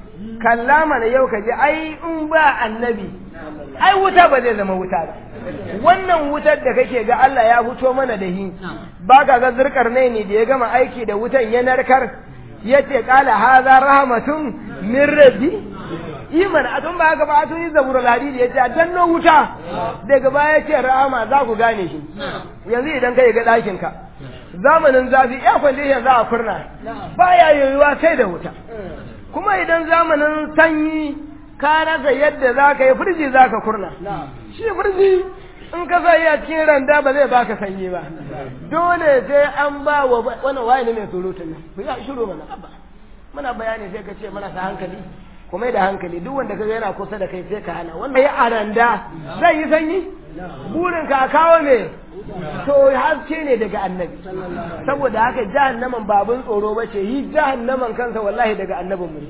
kalla mana yau kaje ai in ba annabi ai wuta ba zai zama wuta ba wannan wutar da kake ga Allah ya fito mana da hi ba ka ga zurkar ne ne da ya gama aiki da wutan ya narkar yace qala hadha rahmatun min rabbi iman a tun ba haka ba a tun yi zaburul hadidi ya ce a danno wuta daga baya ce rahama za ku gane shi yanzu idan ka ga ɗakin ka zamanin zafi ya kwandishin za a kurna baya yoyuwa sai da wuta kuma idan zamanin sanyi ka rasa yadda za ka yi firji za ka kurna shi firji in ka sa a cikin randa ba zai baka sanyi ba dole sai an ba wa wani waye ne mai surutun nan ku yi shiru mana abba muna bayani sai ka ce mana ta hankali kuma da hankali duk wanda kaga yana kusa da kai sai ka hana wannan ya aranda zai yi sanyi burin ka kawo me to haske ne daga annabi saboda haka jahannaman babun tsoro bace yi jahannaman kansa wallahi daga annabin mu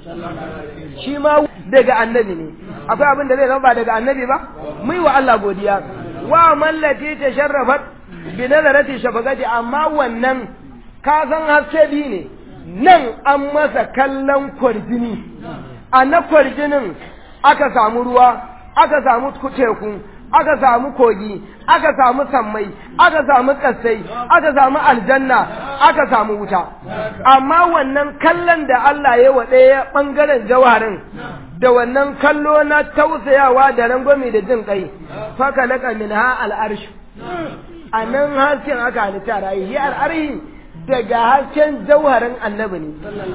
shi ma daga annabi ne akwai abin da zai zama ba daga annabi ba mu yi wa Allah godiya wa mallati tasharrafat bi nazarati shafaqati amma wannan ka san haske bi ne nan an masa kallon kwarjini a na kwarjinin aka samu ruwa aka samu teku aka samu kogi aka samu sammai aka samu kassai aka samu aljanna aka samu wuta amma wannan kallon da Allah ya wa ɗaya ɓangaren jawarin da wannan kallo na tausayawa da rangwame da jin kai faka laka min ha al'arshi a nan hasken aka halitta rayu al'arhi daga hasken jauharin annabi ne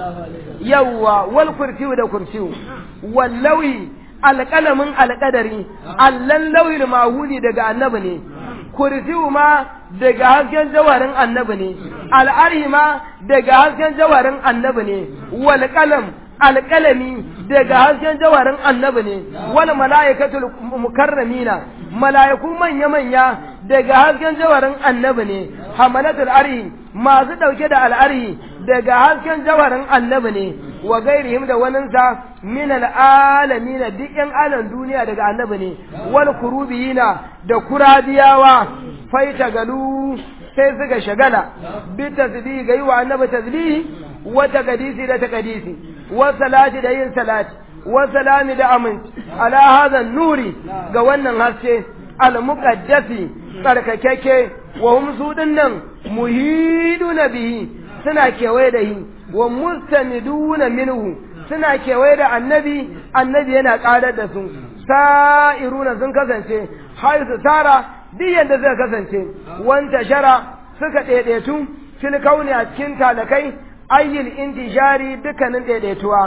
yawwa wal kursiyu da kursiyu wallawi alƙalamin alƙadari allan lauyin mahuli daga annabi ne kursiyu ma daga hasken jawarin annabi ne al'arhi ma daga hasken jawarin annabi ne wal qalam alƙalami daga hasken jawarin annabi ne wal mala'ikatul mukarramina mala'iku manya manya daga hasken jawarin annabi ne hamalatul arhi masu ɗauke da al'arhi daga hasken jawarin annabi ne wa gairihim da waninsa min al'alamin duk yan alan duniya daga annabi ne wal kurubiyina da kuradiyawa faita galu sai suka shagala bi tasbihi ga yi wa annabi tasbihi wa takadisi da takadisi wa salati da yin salati wa salami da aminci ala hadha nuri ga wannan haske al muqaddasi tsarkakeke wa hum su dinnan muhiduna bihi suna kewaye da shi wa mustaniduna minhu suna kewaye da annabi annabi yana karar da su sa'iruna sun kasance har su tara duk yadda suka kasance wanta shara suka ɗaiɗaitu fil kauni a cikin talakai ayyul intishari dukkanin ɗaiɗaituwa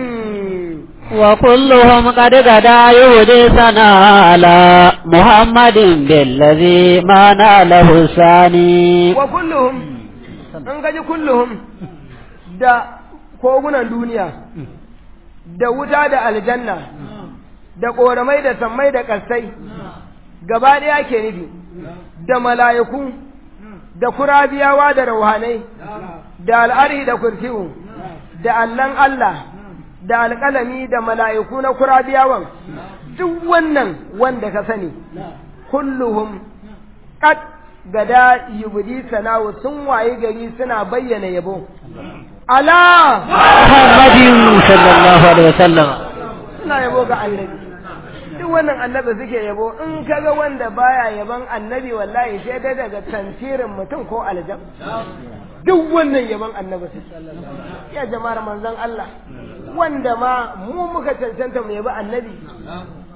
وكلهم قد غدا يهدي سنا على محمد بالذي ما ناله الثاني وكلهم an gaji kulluhum da kogunan duniya da wuta da aljanna da ƙoramai da sammai da ƙasai gaba ɗaya ke nufi da mala'iku da kurabiyawa da rauhanai da al'ari da kursiyu da allan Allah da alƙalami da mala'iku na kurabiyawan duk wannan wanda ka sani kulluhum qad gada yubdi sana'u sun waye gari suna bayyana yabo ala محمد صلى الله عليه وسلم suna yabo ga annabi duk wannan annabi suke yabo in kaga wanda baya yaban annabi wallahi sai dai daga tantirin mutum ko aljam duk wannan yaban annabi su ya jama'ar manzon Allah wanda ma mu muka cancanta mu yabi annabi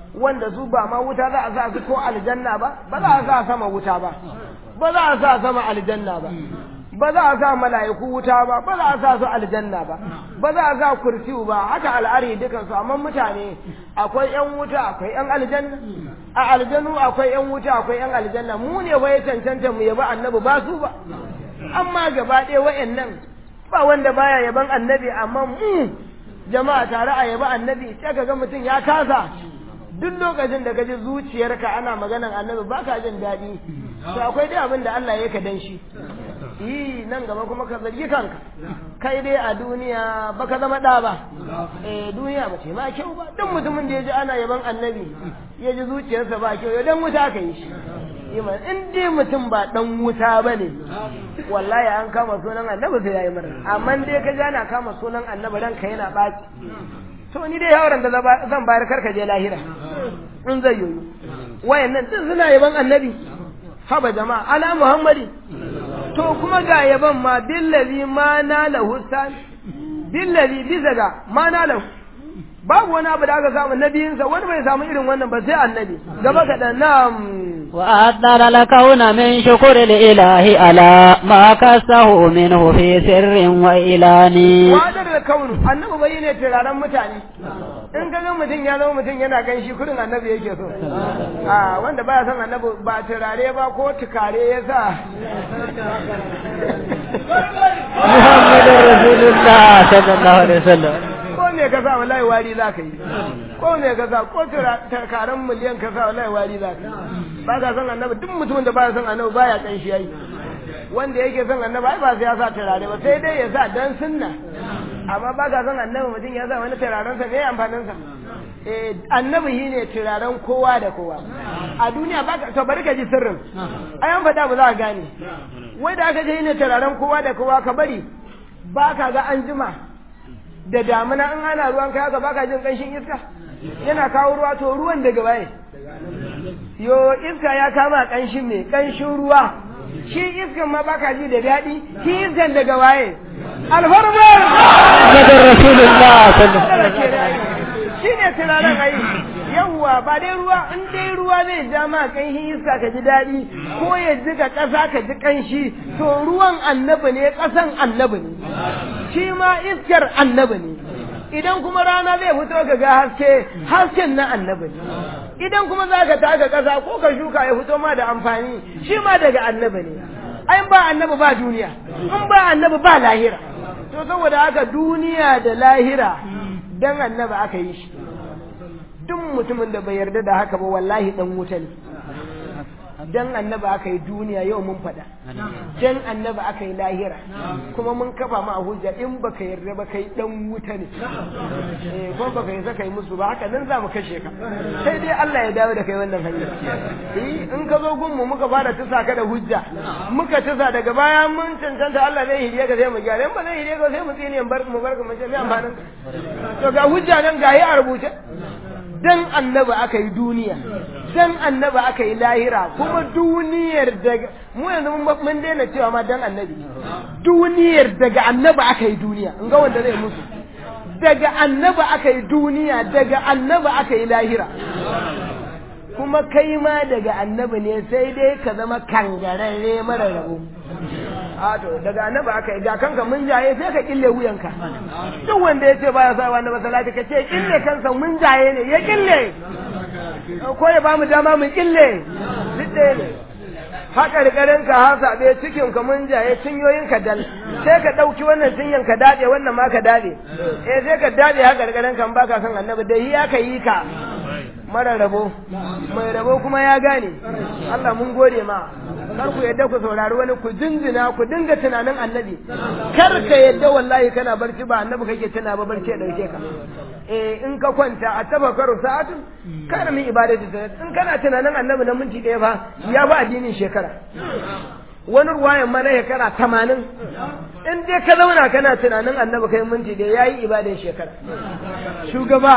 wanda su ba ma wuta za a sa su ko aljanna ba ba za a sa sama wuta ba ba za a sa sama aljanna ba ba za a sa mala'iku wuta ba ba za a sa su aljanna ba ba za a sa kursiyu ba haka al'ari dukan su amma mutane akwai yan wuta akwai yan aljanna a aljanu akwai yan wuta akwai yan aljanna mu ne wai cancanta mu yabi annabi ba su ba amma gaba ɗaya wa'annan ba wanda baya yaban annabi amma mu jama'a tare a yabi annabi sai ka ga mutum ya kasa duk lokacin da ka ji zuciyarka ana maganan annabi ba ka jin daɗi to akwai dai abin da Allah ya ka dan shi yi nan gaba kuma ka zargi kanka kai dai a duniya ba ka zama ɗa ba eh duniya ba ce ma kyau ba duk mutumin da ya ji ana yaban annabi ya ji zuciyarsa ba kyau ya dan wuta ka yi shi iman in dai mutum ba dan wuta ba ne wallahi an kama sunan annabi sai ya yi murna amma dai ka ji ana kama sunan annabi ranka yana ɓaci to ni dai yawaran da zan bayar karka je lahira in zai yoyo wayannan din suna yaban annabi haba jama'a ala muhammadi to kuma ga yaban ma billazi ma na lahu san billazi bisa ga ma na lahu babu wani abu da aka samu nabiyinsa wani bai samu irin wannan ba sai annabi gaba kaɗan nam وأدر الكون من شكر الإله على ما كسه منه في سر وإعلان wadar da kaunu annabi bai ne turaren mutane in ka ga mutum ya zama mutum yana gan shi kurin annabi yake so a wanda baya son annabi ba turare ba ko tukare ya sa محمد رسول الله صلى الله عليه وسلم ko me ka sa wallahi wari za ka yi ko me ka sa ko turaren miliyan ka sa wallahi wari za ka yi ba ka son annabi duk mutumin da baya son annabi baya kan shi yayi wanda yake son annabi ai ba sai ya sa turare ba sai dai ya sa dan sunna amma ba ka son annabi mutum ya sa wani turaren sa me amfanin sa eh annabi shine turaren kowa da kowa a duniya ba ka to bari ka ji sirrin ai an faɗa ba za ka gane wai da aka je shine turaren kowa da kowa ka bari ba ka ga an jima da damuna in ana ruwan kai haka baka jin kanshin iska yana kawo ruwa to ruwan daga waye yo iska ya kama kanshin me kanshin ruwa shi iskan ma baka ji da daɗi shi iskan daga waye alfarmar محمد رسول الله صلى الله عليه وسلم shi ne tunanin ai yawwa ba dai ruwa in dai ruwa zai ja ma kanshin iska ka ji daɗi ko ya jika ƙasa ka ji kanshi to ruwan annabi ne ƙasan annabi ne shi ma iskar annabi ne idan kuma rana zai fito ka ga haske hasken na annabi ne idan kuma za ka taka ƙasa ko ka shuka ya fito ma da amfani shi ma daga annabi ne ai ba annabi ba duniya in ba annabi ba lahira to saboda haka duniya da lahira dan annabi aka yi shi duk mutumin da bai yarda da haka ba wallahi dan wuta ne dan annabi aka yi duniya yau mun faɗa dan annabi aka yi lahira kuma mun kafa ma a hujja in baka yarda ba kai dan wuta ne eh ko baka yi saka yi musu ba haka nan za mu kashe ka sai dai Allah ya dawo da kai wannan hanya eh in ka zo gunmu muka fara tusa ka da hujja muka tusa daga baya mun cancanta Allah zai hiriye ka sai mu gyara in ba zai hiriye ka sai mu tsine bar mu bar mu ce me amfanin to ga hujja nan ga yi a rubuce dan annabi aka yi duniya dan annabi aka yi lahira kuma duniyar daga mu yanzu mun daina cewa ma dan annabi duniyar daga annabi aka yi duniya in ga wanda zai musu daga annabi aka yi duniya daga annabi aka yi lahira kuma kai ma daga annabi ne sai dai ka zama kangararre mara rabo a to daga annabi aka yi ga kanka mun jaye sai ka kille wuyanka duk wanda ya ce baya sa wani masalati ka ce kille kansa mun jaye ne ya kille ko ya ba mu dama mu kille duk ɗaya ne haka rikarin ka ha sabe cikin ka mun jaye cinyoyin ka dal sai ka dauki wannan cinyan ka dade wannan ma ka dade eh sai ka dade haka rikarin kan baka san annabi da yi aka yi ka mara rabo mai rabo kuma ya gane Allah mun gode ma kar ku yadda ku saurari wani ku jinjina ku dinga tunanin annabi kar ka yadda wallahi kana barci ba annabi kake tuna ba barci ya dauke ka eh in ka kwanta a tafakkaru sa'atu kana min ibadati in kana tunanin annabi na minti ɗaya fa ya ba addinin shekara wani ruwayan mana shekara tamanin in dai ka zauna kana tunanin annabi kai minti ɗaya ya yi ibadan shekara shugaba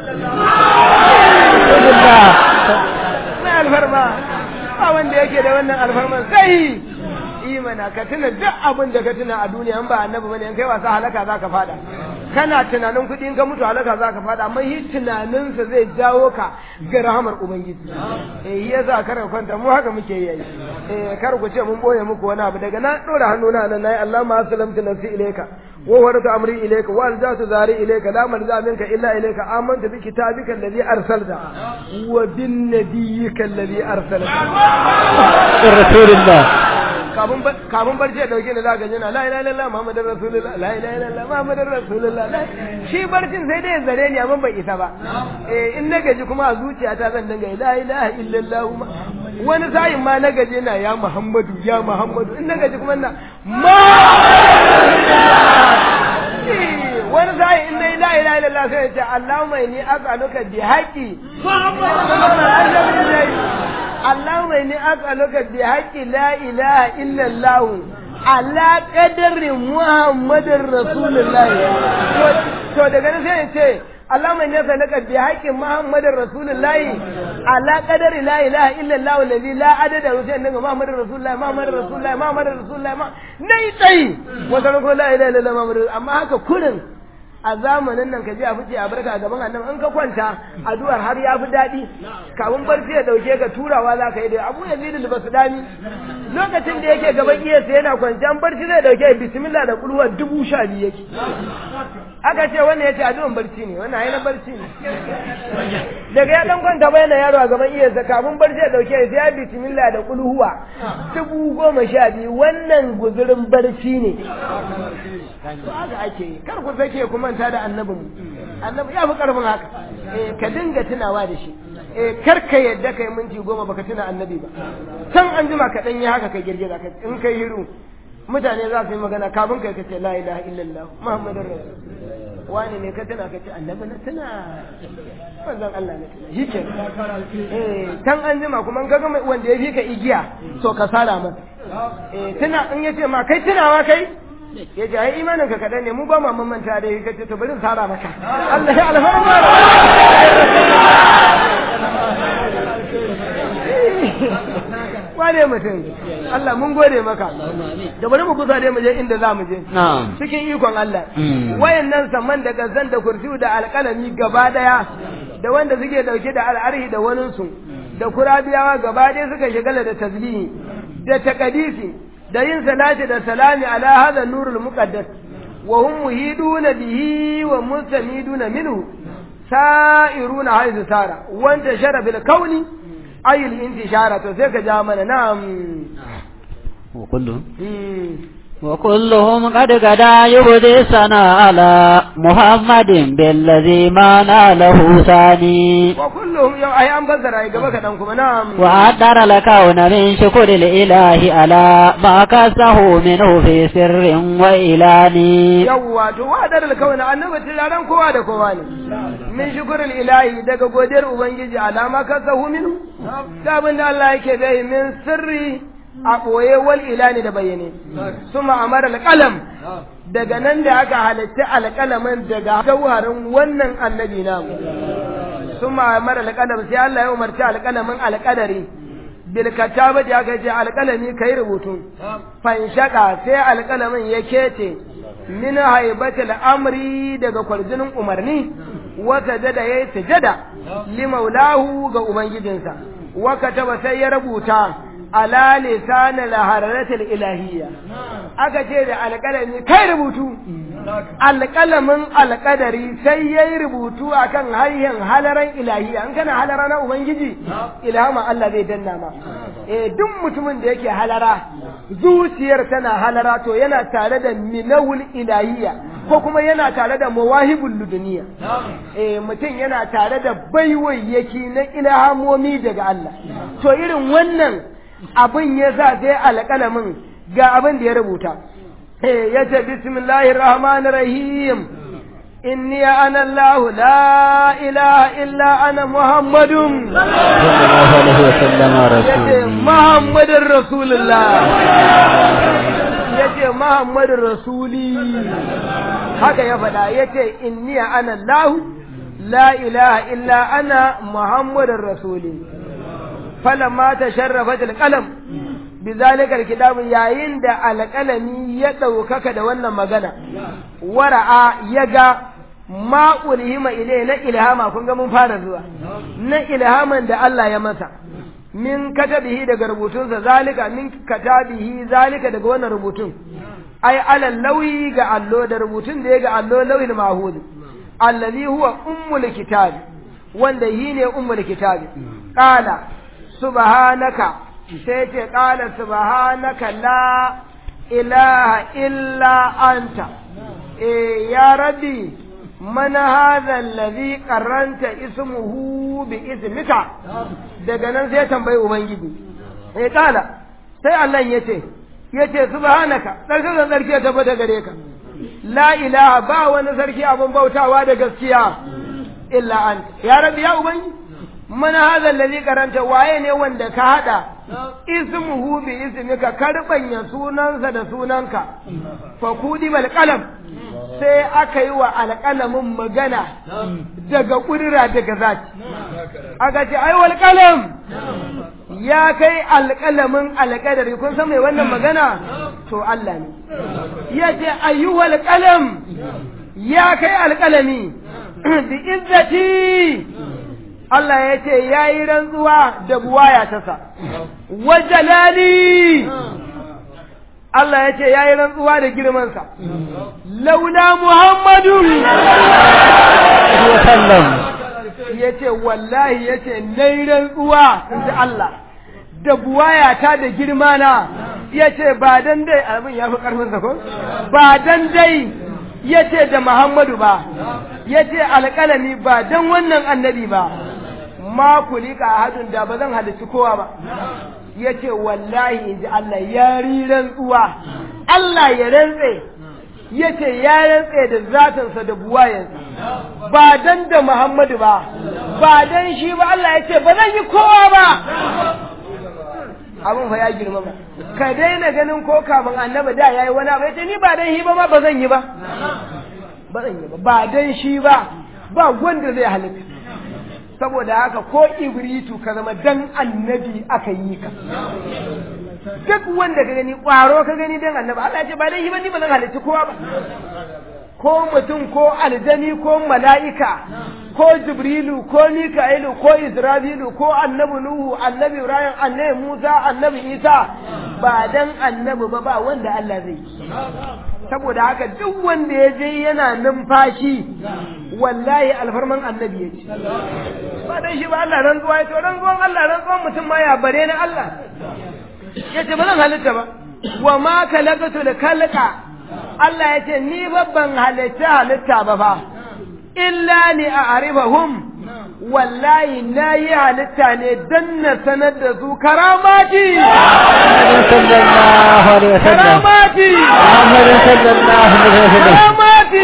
mai alfarma ba wanda yake da wannan alfarman sai imana ka tuna duk abin da ka tuna a duniya in ba annabi bane in kai wasa halaka za ka fada kana tunanin kuɗi in ka mutu halaka za ka faɗa amma shi tunaninsa zai jawo ka ga rahamar ubangiji eh shi yasa kar ka kwanta mu haka muke yi eh kar ku ce mun boye muku wani abu daga na ɗora hannuna nan nayi Allah ma salamtu nafsi ilayka wa waratu amri ilayka wa aljatu zari ilayka la malza minka illa ilayka amantu bi kitabika alladhi arsalta wa bin nabiyyika alladhi arsalta rasulullah kafin kafin barci ya dauke ni za ka jina la ilaha illallah muhammadur rasulullah la ilaha illallah muhammadur rasulullah shi barcin sai dai zare ni amma bai isa ba eh in na gaji kuma a zuciyata zan dinga la ilaha illallah wani sa'in ma na gaji na ya muhammadu ya muhammadu in na gaji kuma na ma wani sa'in in nayi la ilaha illallah sai ya ce allahumma inni as'aluka bi haqqi اللهم إني أسألك بحق لا إله إلا الله على قدر محمد رسول الله to daga nan sai ce Allahumma inni as'aluka bi haqqi Muhammadin Rasulullahi ala qadari la ilaha illa Allah alladhi la adada wa sayyidina Muhammadin Rasulullahi Muhammadin Rasulullahi Muhammadin Rasulullahi nai tsayi wata ko la ilaha illa Allah Muhammadin amma haka kurin a zamanin nan ka je a fice a barka a gaban annabi in ka kwanta addu'ar har ya fi daɗi kafin barci ya dauke ka turawa za ka yi da abu ya zidul basudani lokacin da yake gaban iyasa yana kwanci an barci zai dauke bismillah da kulwa dubu sha biyu yake aka ce wannan ya ce addu'an barci ne wannan ainihin barci ne daga ya dan kwanta bai na yaro a gaban iyasa kafin barci ya dauke sai ya bismillah da kulhuwa dubu goma sha biyu wannan guzurin barci ne to haka ake yi kar ku sake ku manta da annabin annabi ya fi karfin haka eh ka dinga tunawa da shi eh kar ka yadda kai minti goma baka tuna annabi ba can an jima ka dan yi haka kai girgiza ka in kai hiru mutane za su yi magana kafin kai ka ce la ilaha illallah muhammadur rasul wani ne ka tuna ka ce annabi na tuna manzon Allah na tuna shi ke eh can an jima kuma ka ga wanda ya fi ka igiya to ka sara masa eh tuna in yace ma kai tunawa kai ya ce ai imanin ka kaɗan ne mu ba mu mamanta da ka ce to bari sara maka Allah ya alfarma wane mutum Allah mun gode maka da bari mu kusa dai mu je inda za mu je cikin ikon Allah wayannan saman da gazan da kursiyu da alƙalami gaba daya da wanda suke dauke da al'arhi da waninsu da kurabiyawa gaba daya suka shigala da tasbihi da takadisi da yin salati da salami ala hadha nurul muqaddas wa hum muhiduna bihi wa mustamiduna minhu sa'iruna haythu sara wanda shara bil kauni ay al intishara to sai ka ja mana na'am wa kullu وكلهم قد غدا يبدي سنا على محمد بالذي ما ناله ثاني وكلهم يو اي ان بزر اي غبا كدان كما نعم وأدر الكون من شكر الإله على ما كسه منه في سر وإعلان yawwa to wadar alkawna annabi tilaran kowa da kowa ne min shukrul ilahi daga godiyar ubangiji alama kasahu minhu da abin da Allah yake bai min sirri a ɓoye wal ilani da bayyane suma amara alƙalam daga nan da aka halitta alƙalamin daga jauharin wannan annabi namu suma amara alƙalam sai Allah ya umarci alƙalamin alƙadari bil kataba da aka ce alƙalami kai rubutu fanshaka sai alƙalamin ya kece min haibatil amri daga kwarjinin umarni wata jada yayi sujada limaulahu ga ubangijinsa wa kataba sai ya rubuta ala lisanil hararatil ilahiyya aka ce da alƙalami kai rubutu alƙalamin alƙadari sai yayi rubutu akan hanyar halaran ilahiyya an kana halara na ubangiji ilhama Allah zai danna ma eh duk mutumin da yake halara zuciyar tana halara to yana tare da minawul ilahiyya ko kuma yana tare da mawahibul luduniya eh mutum yana tare da baiwayyaki na ilhamomi daga Allah to irin wannan abin ya sa sai alƙalamin ga abin da ya rubuta ya ce bismillahir rahmanir rahim inni ana Allah la ilaha illa ana muhammadun sallallahu alaihi wa sallam yace muhammadur rasulullah yace muhammadur rasuli haka ya faɗa yace inni ana Allah la ilaha illa ana muhammadur rasuli falamma tasharrafat alqalam bizalika alkitabu yayin da alƙalami ya ɗaukaka da wannan magana wara'a ya ga ma ulhima ile na ilhama kun ga mun fara zuwa na ilhaman da Allah ya masa min katabihi daga rubutunsa zalika min katabihi zalika daga wannan rubutun ai alal lauyi ga allo da rubutun da ya ga allo lauyin mahud allazi huwa ummul kitab wanda yi ne ummul kitab qala subhanaka sai ce qala subhanaka la ilaha illa anta eh ya rabbi man hadha allazi qarranta ismuhu bi ismika daga nan sai tambayi ubangiji eh qala sai Allah ya ce yace subhanaka sarkin da sarki ya tabbata gare ka la ilaha ba wani sarki abin bautawa da gaskiya illa anta ya rabbi ya ubangi man hadha alladhi karanta waye ne wanda ka hada ismuhu bi ismika karbanya sunansa da sunanka fa kudi bal qalam sai aka yi wa alƙalamin magana daga ƙudura daga zaki aka ce ai wal qalam ya kai alƙalamin alƙadari kun san mai wannan magana to Allah ne ya ce ayyuhal qalam ya kai alƙalami bi izzati Allah ya ce ya yi rantsuwa da buwaya ta sa wa jalali Allah ya ce ya yi rantsuwa da girmansa laula Muhammadu ya ce wallahi ya ce na yi rantsuwa in ji Allah da buwayata da girma na ya ce ba dan dai abin ya fi ƙarfinsa ko ba dan dai ya ce da Muhammadu ba ya ce alƙalami ba dan wannan annabi ba ma kulika hadin da ba zan halarci kowa ba ya ce wallahi in ji Allah ya ri rantsuwa Allah ya rantse ya ce ya rantse da zatansa da buwayensa ba dan da Muhammadu ba ba dan shi ba Allah ya ce ba zan yi kowa ba abin fa ya girma ba ka daina ganin ko kafin annabi da yayi wani abu yace ni ba dan shi ba ma ba zan yi ba ba zan yi ba ba dan shi ba ba wanda zai halitta saboda haka ko ibritu ka zama dan annabi aka yi ka duk wanda ka gani kwaro ka gani dan annabi Allah ya ce ba dan shi ba ni ba zan halitta kowa ba ko mutum ko aljani ko mala'ika ko jibrilu ko mika'ilu ko isra'ilu ko annabi nuhu annabi ibrahim annabi musa annabi isa ba dan annabi ba ba wanda Allah zai saboda haka duk wanda ya je yana numfashi wallahi alfarman annabi ya ce ba dan shi ba Allah rantsuwa ya ce rantsuwan Allah rantsuwan mutum ma ya bare na Allah ya ce ba zan halitta ba wa ma kalakatu da kalaka Allah ya ce ni babban halitta halitta ba fa illa ni a arifahum wallahi na yi halitta ne don na sanar da su karamati karamati karamati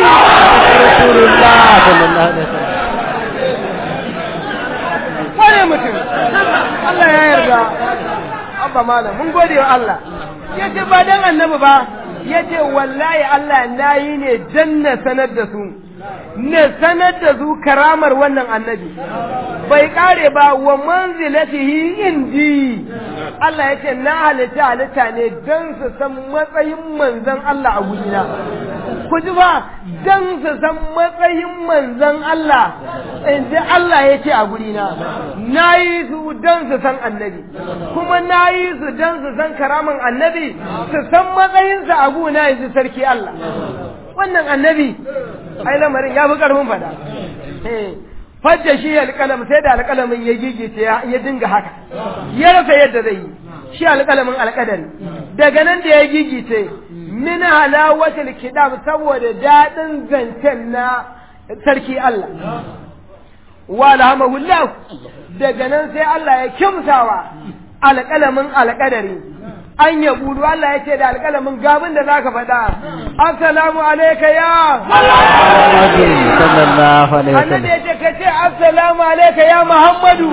wane mutum Allah ya yarda abba malam mun gode wa Allah ya ce ba don annabi ba ya ce wallahi Allah na yi ne don na sanar da su na sanar da su karamar wannan annabi bai kare ba wa manzilatihi indi Allah ya ce na halitta halitta ne don su san matsayin manzan Allah a gudina ku ji ba don su san matsayin manzan Allah in ji Allah ya ce a gudina na yi su don su san annabi kuma na yi su don su san karaman annabi su san matsayinsa a guna yanzu sarki Allah wannan annabi ai lamarin ya fi ƙarfin fada fadda shi alƙalam sai da alƙalamin ya gigice ya dinga haka ya rasa yadda zai yi shi alƙalamin alƙadari daga nan da ya gigice min halawatul kidam saboda daɗin zancen na sarki Allah wa alhamahullah daga nan sai Allah ya kimsawa alƙalamin alƙadari an ya budu Allah ya ce da alƙalamin gabin da zaka faɗa assalamu alayka ya annabi ya ce ka ce assalamu alayka ya muhammadu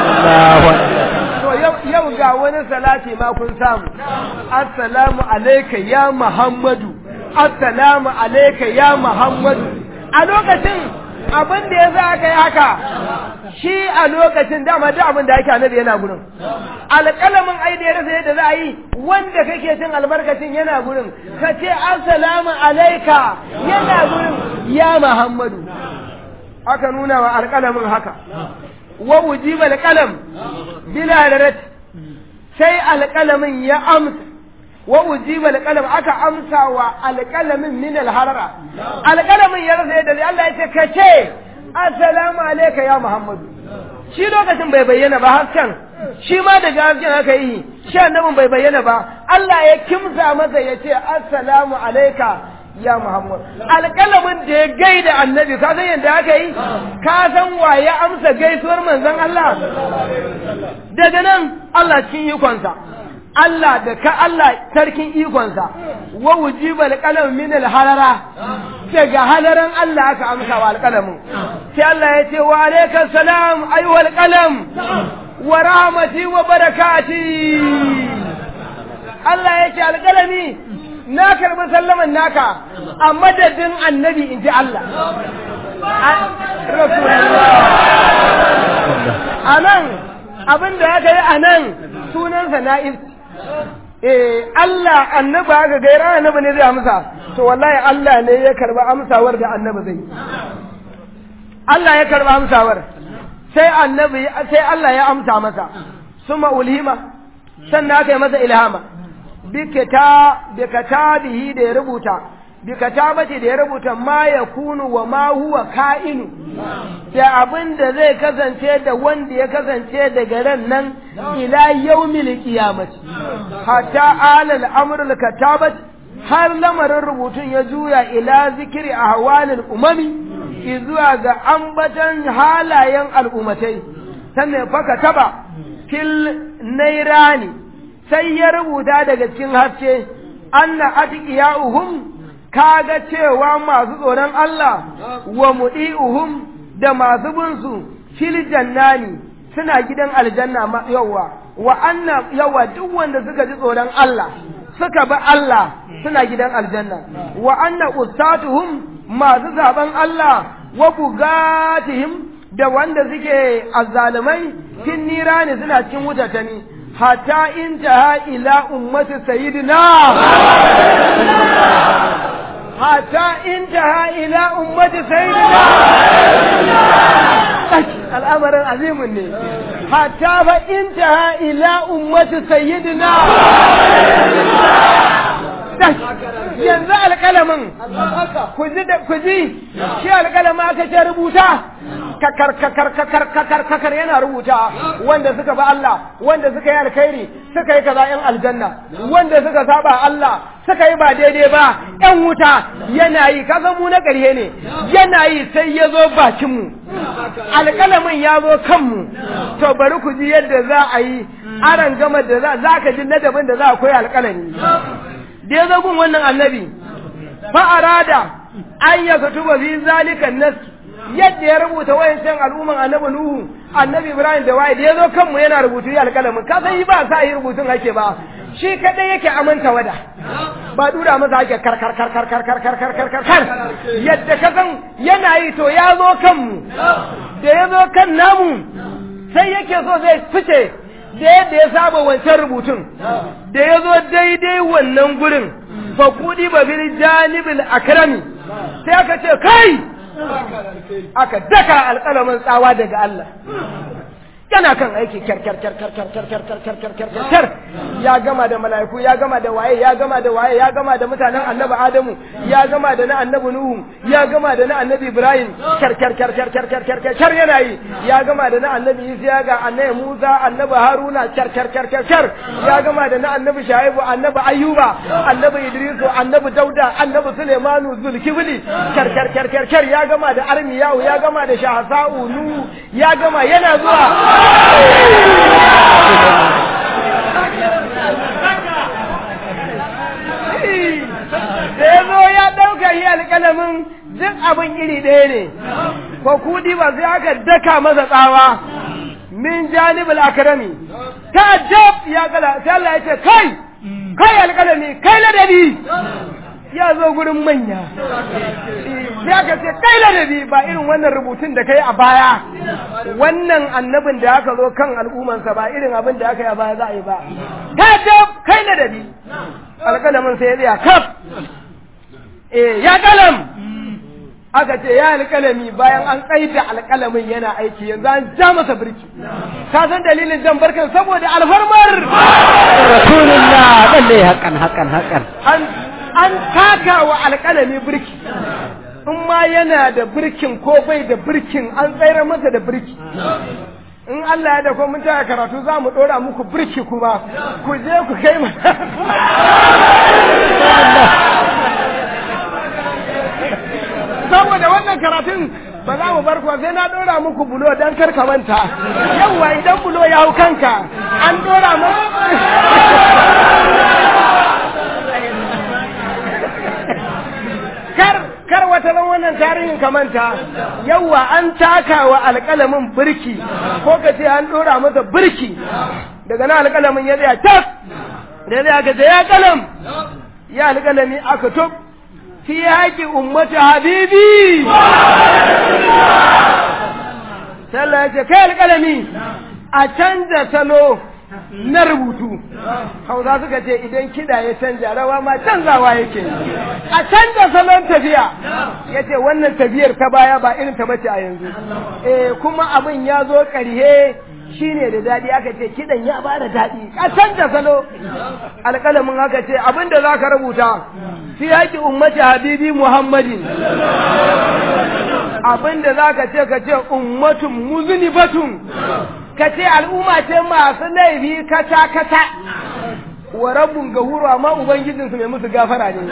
to yau ga wani salati ma kun samu assalamu alayka ya muhammadu assalamu alayka ya muhammadu a lokacin abin da ya za aka yi haka shi a lokacin dama duk abin da ake annabi yana gurin alƙalamin ai da ya rasa yadda za a yi wanda kake cin albarkacin yana gurin ka ce assalamu alaika yana gurin ya muhammadu aka nuna wa alƙalamin haka wa ujiba alƙalam bila rarat sai alƙalamin ya amsa wa ujiba alqalam aka amsa wa alqalamin min alharara alqalamin ya rasa yadda Allah ya ce ka ce assalamu alayka ya muhammadu shi lokacin bai bayyana ba hasken shi ma daga hasken aka yi shi annabin bai bayyana ba Allah ya kimsa masa ya ce assalamu alayka ya muhammad alƙalamin da ya gaida annabi ka san yadda aka yi ka san wa ya amsa gaisuwar manzon Allah daga nan Allah cikin ikonsa Allah da ka Allah sarkin ikonsa wa wujiba alqalam min alharara daga halaran Allah aka amsa wa alqalamin sai Allah ya ce wa alayka salam ayyuhal qalam wa rahmati wa barakati Allah ya ce alqalami na karbi sallaman naka a madadin annabi in ji Allah a nan abin da aka yi a nan sunansa na'is eh Allah annaba aka gaira annaba ne zai amsa to wallahi Allah ne ya karba amsawar da annaba zai Allah ya karba amsawar sai annabi sai Allah ya amsa masa suma ulhima sannan aka yi masa ilhama bikata bikatabihi da ya rubuta bikatabati da ya rubuta ma ya kunu wa ma huwa ka'inu da abin da zai kasance da wanda ya kasance daga ran nan ila yaumil qiyamati hatta alal amrul katabat har lamarin rubutun ya juya ila zikiri ahwalil umami zuwa ga ambatan halayen al'umatai sannan faka taba fil nairani sai ya rubuta daga cikin haske anna atqiyahum kaga cewa masu tsoron Allah wa mudi'uhum da masu bin su fil jannani suna gidan aljanna yawa wa anna yawa duk wanda suka ji tsoron Allah suka bi Allah suna gidan aljanna wa anna ustatuhum masu zaben Allah wa bugatihim da wanda suke azzalumai fin nirani suna cikin wutatani hatta intaha ila ummati sayyidina hatta intaha ila ummati sayyidina al'amarin azimin ne hatta fa intaha ila ummati sayyidina yanzu alƙalamin ku ji shi alƙalamin aka ce rubuta kakar kakar kakar kakar kakar yana rubuta wanda suka ba Allah wanda suka yi alkhairi suka yi kaza yan aljanna wanda suka saba Allah suka yi ba daidai ba yan wuta yana yi kasan mu na ƙarhe ne yana yi sai ya zo bakin mu alƙalamin ya zo kanmu to bari ku ji yadda za a yi aran gama da za ka ji ladabin da za a koyi alƙalami da ya zo gun wannan annabi fa arada an ya katuba fi zalika nas yadda ya rubuta wayancan al'umman annabi nuhu annabi ibrahim da waye da ya zo kanmu yana rubutu ya alƙalamin ka san yi ba sa yi rubutun ake ba shi kadai yake amanta wada ba dura masa ake kar kar kar kar kar kar kar kar kar kar kar yadda ka san yana yi to ya zo kanmu da ya zo kan namu sai yake so zai fice da yadda ya saba wancan rubutun da ya zo daidai wannan gurin fa kudi ba bil janibil akrami sai aka ce kai aka daka alƙalamin tsawa daga Allah yana kan aiki kyar kyar kyar kyar kyar kyar kyar kyar kyar kyar kyar kyar ya gama da mala'iku ya gama da waye ya gama da waye ya gama da mutanen annabi adamu ya gama da na annabi nuhu ya gama da na annabi ibrahim kyar kyar kyar kyar kyar kyar kyar kyar kyar yana yi ya gama da na annabi isa ga annabi musa annabi haruna kyar kyar kyar kyar kyar ya gama da na annabi shaibu annabi ayyuba annabi idrisu annabi dauda annabi sulaimanu zulkifli kyar kyar kyar kyar kyar ya gama da armiyahu ya gama da shahsa'u nu ya gama yana zuwa da ya zo ya ɗauka yi alƙalamin duk abin iri ɗaya ne ko kudi ba sai aka daka masa tsawa min janibul akrami ta jab ya kala sai Allah ya ce kai kai alƙalami kai ladabi ya zo gurin manya sai aka ce kai ladabi ba irin wannan rubutun da kai a baya wannan annabin da aka zo kan al'ummansa ba irin abin da aka yi a baya za a yi ba ta ce kai ladabi alƙalamin sai ya tsaya kaf eh ya kalam aka ce ya alƙalami bayan an tsaida alƙalamin yana aiki yanzu an ja masa birki ka san dalilin jan barkan saboda alfarmar rasulullah lalle hakan hakan hakan an an taka wa alƙalami birki in ma yana da birkin ko bai da birkin an tsayar masa da birki in Allah ya da ko mun taya karatu za mu ɗora muku birki kuma ku je ku kai saboda wannan karatun ba za mu bar kuwa sai na ɗora muku bulo don kar ka manta yawwa idan bulo ya hau kanka an ɗora kar kar wata ran wannan tarihin ka manta yawwa an taka wa alƙalamin birki ko ka ce an ɗora masa birki daga nan alƙalamin ya tsaya tas da ya aka ce ya kalam ya alƙalami aka tub fi haƙi ummati habibi sallah ya ce kai alƙalami a canza salo na rubutu hausa suka ce idan kiɗa ya canja rawa ma canzawa yake a canza salon tafiya ya ce wannan tafiyar ta baya ba irin ta bace a yanzu eh kuma abin ya zo ƙarhe shine da daɗi aka ce kiɗan ya ba da daɗi a canza salo alƙalamin haka ce abin da za ka rubuta fi haƙi ummati habibi muhammadin abin da za ka ce ka ce ummatun muzunibatun ka ce al'umma ce masu laifi kata kata wa rabbun gahuru amma ubangijinsu mai musu gafara ne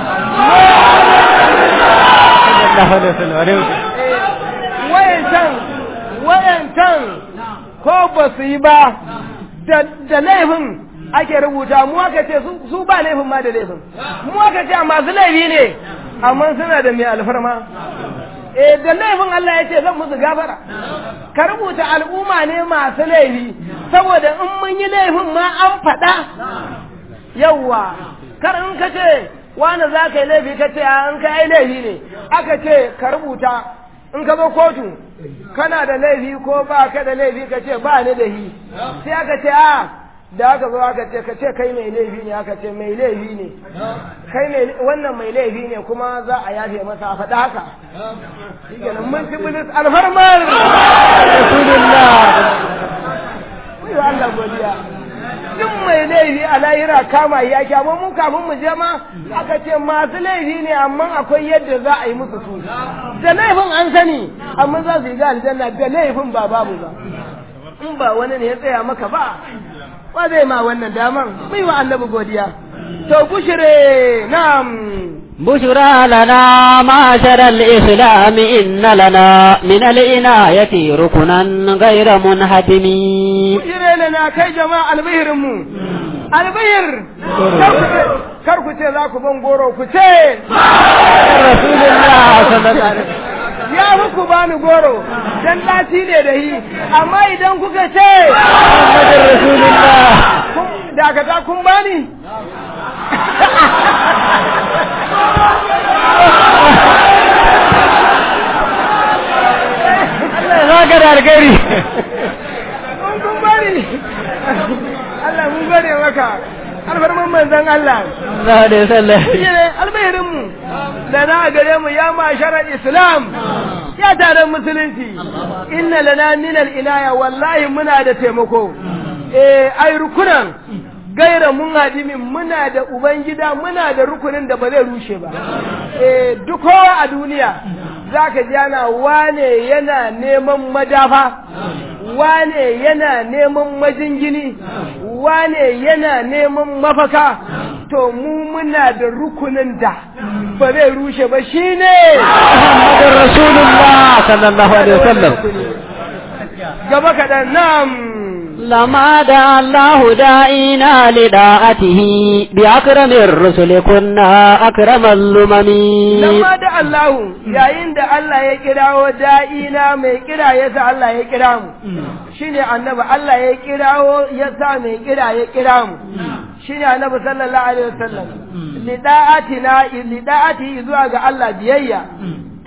wayancan wayancan ko ba su yi ba da laifin ake rubuta mu aka ce su ba laifin ma da laifin mu aka ce masu laifi ne amma suna da mai alfarma eh da laifin Allah ya ce zan musu gafara ka rubuta al'umma ne masu laifi saboda in mun yi laifin ma an faɗa yawwa kar in ka ce wani za ka yi laifi ka ce an ka yi laifi ne aka ce ka rubuta in ka zo kotu kana da laifi ko ba ka da laifi ka ce ba ni da hi sai aka ce a da aka zo aka ce ka ce kai mai laifi ne aka ce mai laifi ne kai mai wannan mai laifi ne kuma za a yafe masa a faɗa haka shikenan mun ci bilis alfarmar rasulullah wai Allah godiya duk mai laifi a lahira kama ya ki amma mu kafin mu je ma aka ce masu laifi ne amma akwai yadda za a yi musu su da laifin an sani amma za su yi ga aljanna da laifin ba babu ba in ba wani ne ya tsaya maka ba wa zai ma wannan daman mai wa annabi godiya to bushire na'am بشرى لنا معشر الإسلام إن لنا من العناية ركنا غير منهدم bushire lana kai jama'a albihirin mu albihir kar ku ce za ku ban goro ku ce رسول الله صلى الله عليه وسلم ya muku bani goro dan lati ne da yi amma idan kuka ce محمد رسول الله dakata kun bani Allah ya saka da alkhairi kun kun bani Allah mun gode maka alfarman manzon Allah sallallahu alaihi wasallam shine albahirinmu da na gare mu ya masharar islam ya taron musulunci inna lana min inaya wallahi muna da taimako eh ai rukunan gaira mun hadimin muna da ubangida muna da rukunin da ba zai rushe ba eh duk kowa a duniya zaka ji ana wane yana neman madafa wane yana neman majingini wane yana neman mafaka to mu muna da rukunin da ba zai rushe ba shine محمد رسول الله صلى الله عليه وسلم gaba kaɗan nam لما دعا الله داعينا لداعته بأكرم الرسل كنا أكرم الأمم lamma da Allahu yayin da Allah ya kirawo da'ina mai kira ya sa Allah ya kira mu shine annabi Allah ya kirawo ya sa mai kira ya kira mu shine annabi sallallahu alaihi wasallam lida'atina lida'ati zuwa ga Allah biyayya to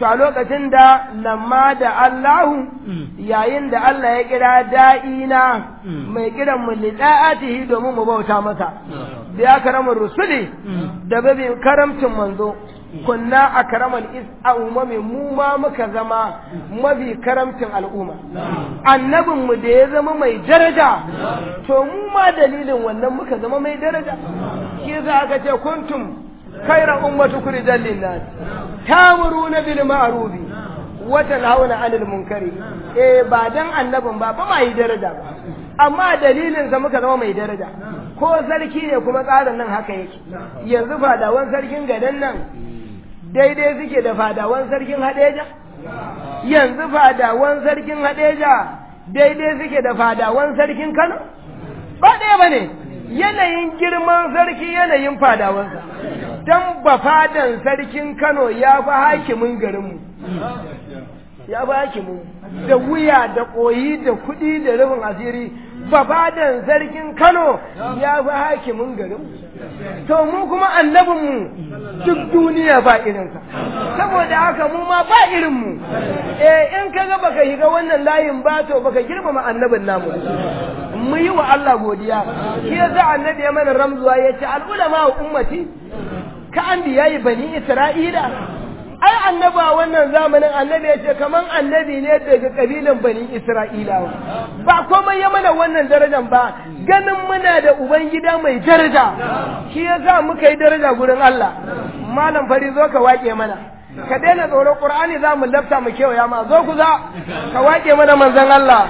to a lokacin da lamma da Allahu yayin da Allah ya kira da'ina mai kiran mu lida'atihi domin mu bauta masa da ya karama rusuli da babi karamcin manzo kunna akramal is a umami mu ma muka zama mafi karamcin al'umma annabin mu da ya zama mai daraja to mu ma dalilin wannan muka zama mai daraja shi za aka ce kuntum khayra ummatu kurjan linnas tamuruna bil ma'ruf wa tanhauna 'anil munkari eh ba dan annabin ba ba mai daraja ba amma dalilin sa muka zama mai daraja ko sarki ne kuma tsarin nan haka yake yanzu fadawan sarkin gadan nan daidai suke da fadawan sarkin hadeja yanzu fadawan sarkin hadeja daidai suke da fadawan sarkin kano ba ɗaya ba ne yanayin girman sarki yanayin fadawansa don ba fadan sarkin kano ya fi hakimin garinmu ya fi hakimin da wuya da ƙoyi da kuɗi da rufin asiri ba fadan sarkin kano ya fi hakimin garinmu to mu kuma annabinmu duk duniya ba irinsa saboda haka mu ma ba irinmu eh in ka ga baka shiga wannan layin ba to baka girmama annabin namu mu yi wa Allah godiya shi yasa annabi ya mana ramzuwa ya ce al'ulama wa ummati ka an biyayi bani isra'ila ai annaba wannan zamanin annabi ya ce kaman annabi ne daga kabilan bani isra'ilawa ba komai ya mana wannan darajan ba ganin muna da ubangida mai daraja shi yasa muka yi daraja gurin Allah malam fari zo ka wake mana ka daina tsoron qur'ani za mu lafta mu kewaya ma zo ku za ka wake mana manzon Allah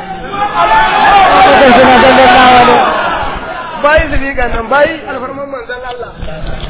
bayi zubi nan bayi alfarman manzon Allah